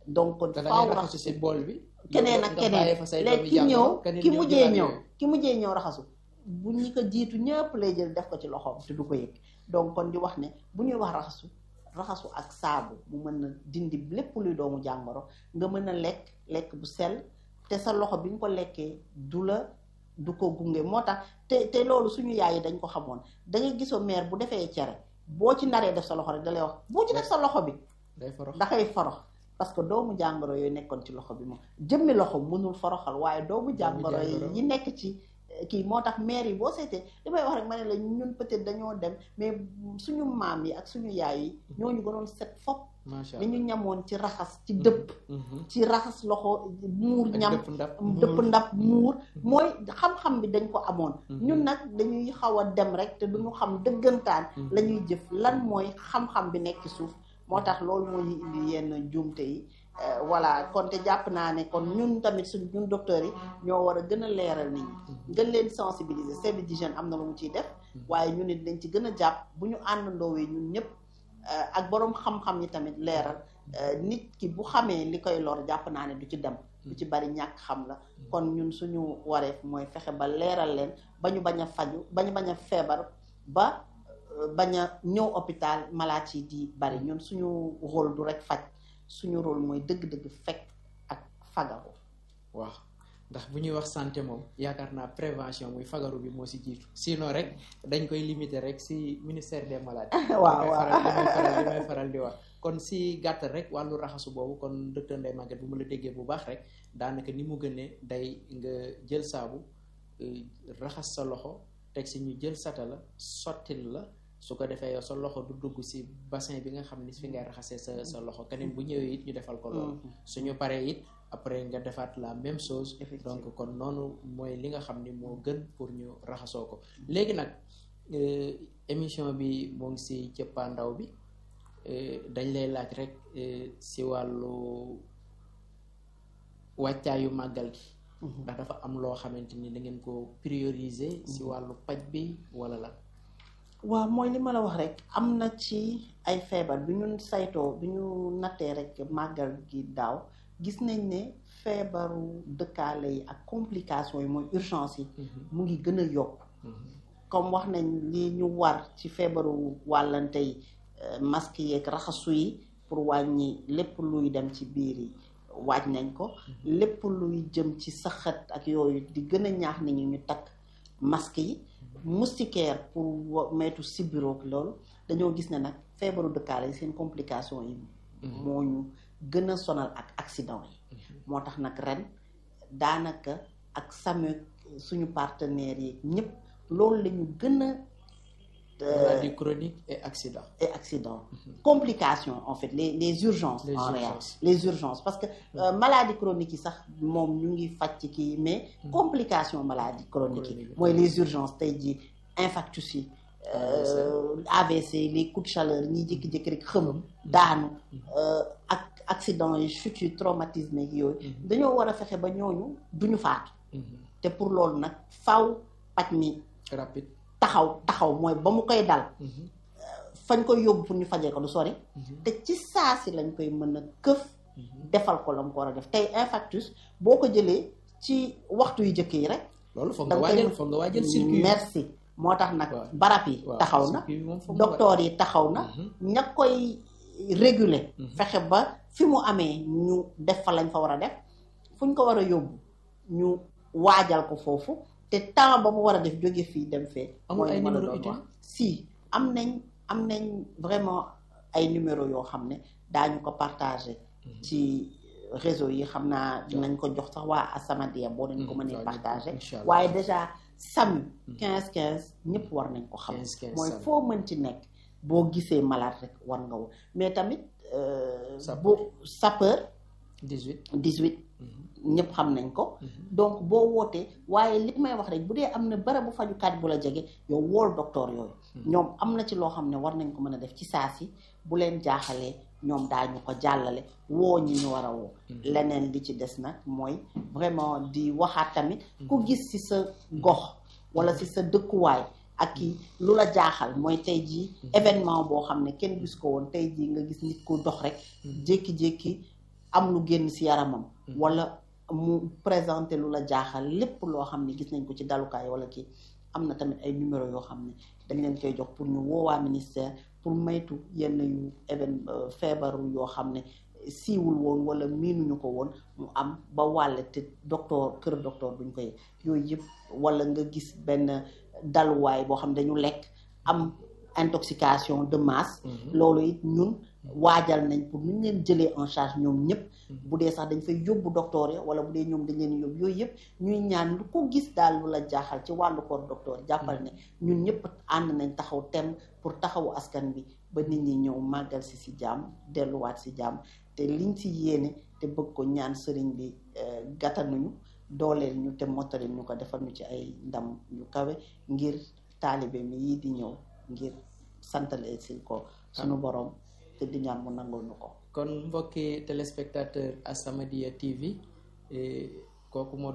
donc te da faaw ngay raxasu raxasu si bool bi keneen yow ak nga keneen bàyyi fa say léegi doomi ki ñëw jàmbur, keneen ki ñëw mujjee jëlaat ñëw yooyu. ki mujjee ñëw raxasu bu ñi ko jiitu ñëpp lay jël def ko ci loxoom te du ko yëg donc kon di wax ne bu ñuy wax raxasu raxasu ak saabu mu mën na dindi lépp luy doomu jàngoro nga mën a lekk lekk bu sell te sa loxo bi nga ko lekkee du la du ko gunge moo tax te te loolu suñu yaay yi dañ ko xamoon da ngay gisoo mère bu defee cere boo ci naree def sa loxo rek da lay wax boo ci def sa loxo bi day forox dafay forox parce que doomu jàngoro yooyu nekkoon ci loxo bi moom jëmmi loxo mënul foroxal waaye doomu jàngoro yi jàngoro. yi nekk ci eh, kii moo tax maire yi boo seetee li may wax rek ma ne la ñun peut-être dañoo dem mais suñu maam yi ak suñu yaay yi ñooñu gënoon set fop macha allah dañu ñamoon ci raxas ci dëpp Mhm. ci raxas loxo muur ak ñam dëpp ndab dëpp ndab muur mooy xam-xam bi dañ ko amoon Mhm. ñun nag dañuy xaw a dem rek te duñu xam dëggantaan Mhm. la ñuy jëf lan mooy xam-xam bi nekk ci suuf moo tax loolu moo ñu indi yenn juumte yi Euh, voilà kon te jàpp naa ne kon ñun tamit suñ ñun docteurs yi ñoo war a gën a leeral nit ñi gën leen sensibiliser service d'hygiène am na lu mu ciy def waaye ñun it dañ ci gën a jàpp bu ñu àndandoowee ñun ñëpp euh, ak boroom xam-xam yi tamit leeral euh, nit ki bu xamee li koy lor jàpp naa ne du ci dem du ci bari ñàkk xam la kon ñun suñu wareef mooy fexe ba leeral leen ba ñu bañ a faju ba ñu bañ a feebar ba euh, bañ a ñëw hôpital malaat yi di bari ñun suñu rôle du rek faj suñu rôle mooy dëgg-dëgg fekk ak fagaru waaw ndax bu ñuy wax santé moom yaakaar naa prévention muy fagaru bi moo si jiitu sinon rek dañ koy limiter rek si ministère des maladies waaw li may waaw faral li may faral li may faral di wax kon si gàttal rek wàllu raxasu boobu kon docteur Ndeye Maguette bu ma la déggee bu baax rek daanaka ni mu gënee day nga jël saabu euh, raxas sa loxo teg si ñu jël sata la sottil la su ko defee yow sa loxo du dugg si bassin bi nga xam ni fi ngay raxasee sa sa loxo keneen bu ñëwee it ñu defal ko loolu suñu paree it après nga defaat la même chose Effectivement. donc kon noonu mooy li nga xam ni moo gën pour ñu raxasoo ko léegi nag euh, émission bi moo ngi si cëppaandaw bi euh, dañ lay laaj rek euh, si wàllu wàccaayu màggal gi ndax dafa am loo xamante ni da ngeen ko prioriser si wàllu paj bi wala la waaw mooy li ma la wax rek am na ci ay feebar bi ñun saytoo bi ñu nattee rek màggal gi daaw gis nañ ne feebaru dëkkaale yi ak complications yi mooy urgence yi mu ngi gën a yokk comme wax nañ li ñu war ci feebaru wàllante yi euh, masque yeeg raxasu yi pour wàññi lépp luy dem ci biir yi waaj nañ ko lépp luy jëm ci saxat ak yooyu di gën a ñaax nit ñi ñu takk masque yi moustiquaire pour wa- moytu sibiroog loolu dañoo gis ne nag feebaru dëkkaale yi seen complication yi moo ñu gën a sonal ak accident yi moo tax nag ren daanaka ak SAMU suñu partenaires yi ñëpp loolu la ñu gën a maladie chronique et accident et accident complication en fait les les urgences Les en urgences. réalité les urgences parce que euh, maladie chronique yi sax moom ñu ngi faj ci kii mais complication maladie chronique yi Chronique. mooy les urgences tey jii infarctus yi euh, AVC les coups de chaleur ñiy jékki-jékki rek xëm daanu euh, ak accident yi chute yi traumatisme yi yooyu dañoo war a fexe ba ñooñu duñu faatu te pour loolu nag faw paj mi rapide taxaw taxaw mooy ba mu koy dal fañ koy yóbbu pour ñu fajee ko du sori te ci saa si lañ koy mën a këf defal ko la mu ko war a def tey infarctus boo ko jëlee ci waxtu yu jëkk yi rek loolu foog da nga nga koy waajal foog nga waajal circuit merci moo tax nag Waaw. barab yi waaw, taxaw na circuit bi moom foog nga docteur yi taxaw na ña koy réguler fexe ba fi mu amee ñu def fa lañ fa war a def fu ñu ko war a yóbbu ñu waajal ko foofu te temps ba mu war a def jóge fii dem fee Amul mooy ay li ma la numéro doon utile? wax. si am nañ am nañ vraiment ay numéro yoo xam ne daañu ko partagé ci réseau yi xam naa dinañ ko jox sax waa Asamadia boo dañ ko Mhm. mënee Waaw, partagé incha allah. waaye déjà SAMU 15 15 ñëpp war nañ ko xam 15 15 mooy SAMU. foo mën ci nekk boo gisee malade rek war nga woo mais tamit euh, Sapeur. bu sapeur 18 18 ñëpp xam nañ ko donc boo wootee waaye li may wax rek bu dee am na barabu fajukaat bu la jege yow wool docteur yooyu ñoom am na ci loo xam ne war nañ ko mën a def ci saa si bu leen jaaxalee ñoom daañu ko jàllale woo ñi ñu war a woo leneen li ci des nag mooy vraiment di waxaat tamit ku gis ci sa gox wala ci sa dëkkuwaay ak ki lu la jaaxal mooy tey jii événement boo xam ne kenn gis ko woon tey jii nga gis nit ku dox rek jékki-jékki am lu génn si yaramam wala mu présenté lu la jaaxal lépp loo xam ne gis nañ ko ci dalukaay wala kii am na tamit ay numéro yoo xam ne dañ leen koy jox pour ñu woowaa ministère pour maytu yenn yu even feebaru yoo xam ne siiwul woon wala miinuñu ko woon mu am ba wàlle te docteur kër docteur duñ ko yëg yooyu yëpp wala nga gis benn daluwaay boo xam ne dañu lekk am intoxication de masse loolu it ñun waajal nañ pour ñu leen jëlee en charge ñoom ñëpp bu dee sax dañ fay yóbbu docteur ya wala bu dee ñoom dañ leen yóbbu yooyu yëpp ñuy ñaan lu ko gis daal lu la jaaxal ci wàllu koor docteur jàppal ne ñun ñëpp ànd nañ taxaw tem pour taxawu askan bi ba nit ñi ñëw màggal si si jàmm delluwaat si jàmm te liñ si yéene te bëgg ko ñaan sëriñ bi gàttanuñu dooleel ñu te mottali ñu ko defal ñu ci ay ndam yu kawe ngir taalibe mi yii di ñëw ngir santale si ko suñu borom te di ñaan mu nangul ñu ko kon mbokki téléspectateur As-Samadiyya TV kooku moo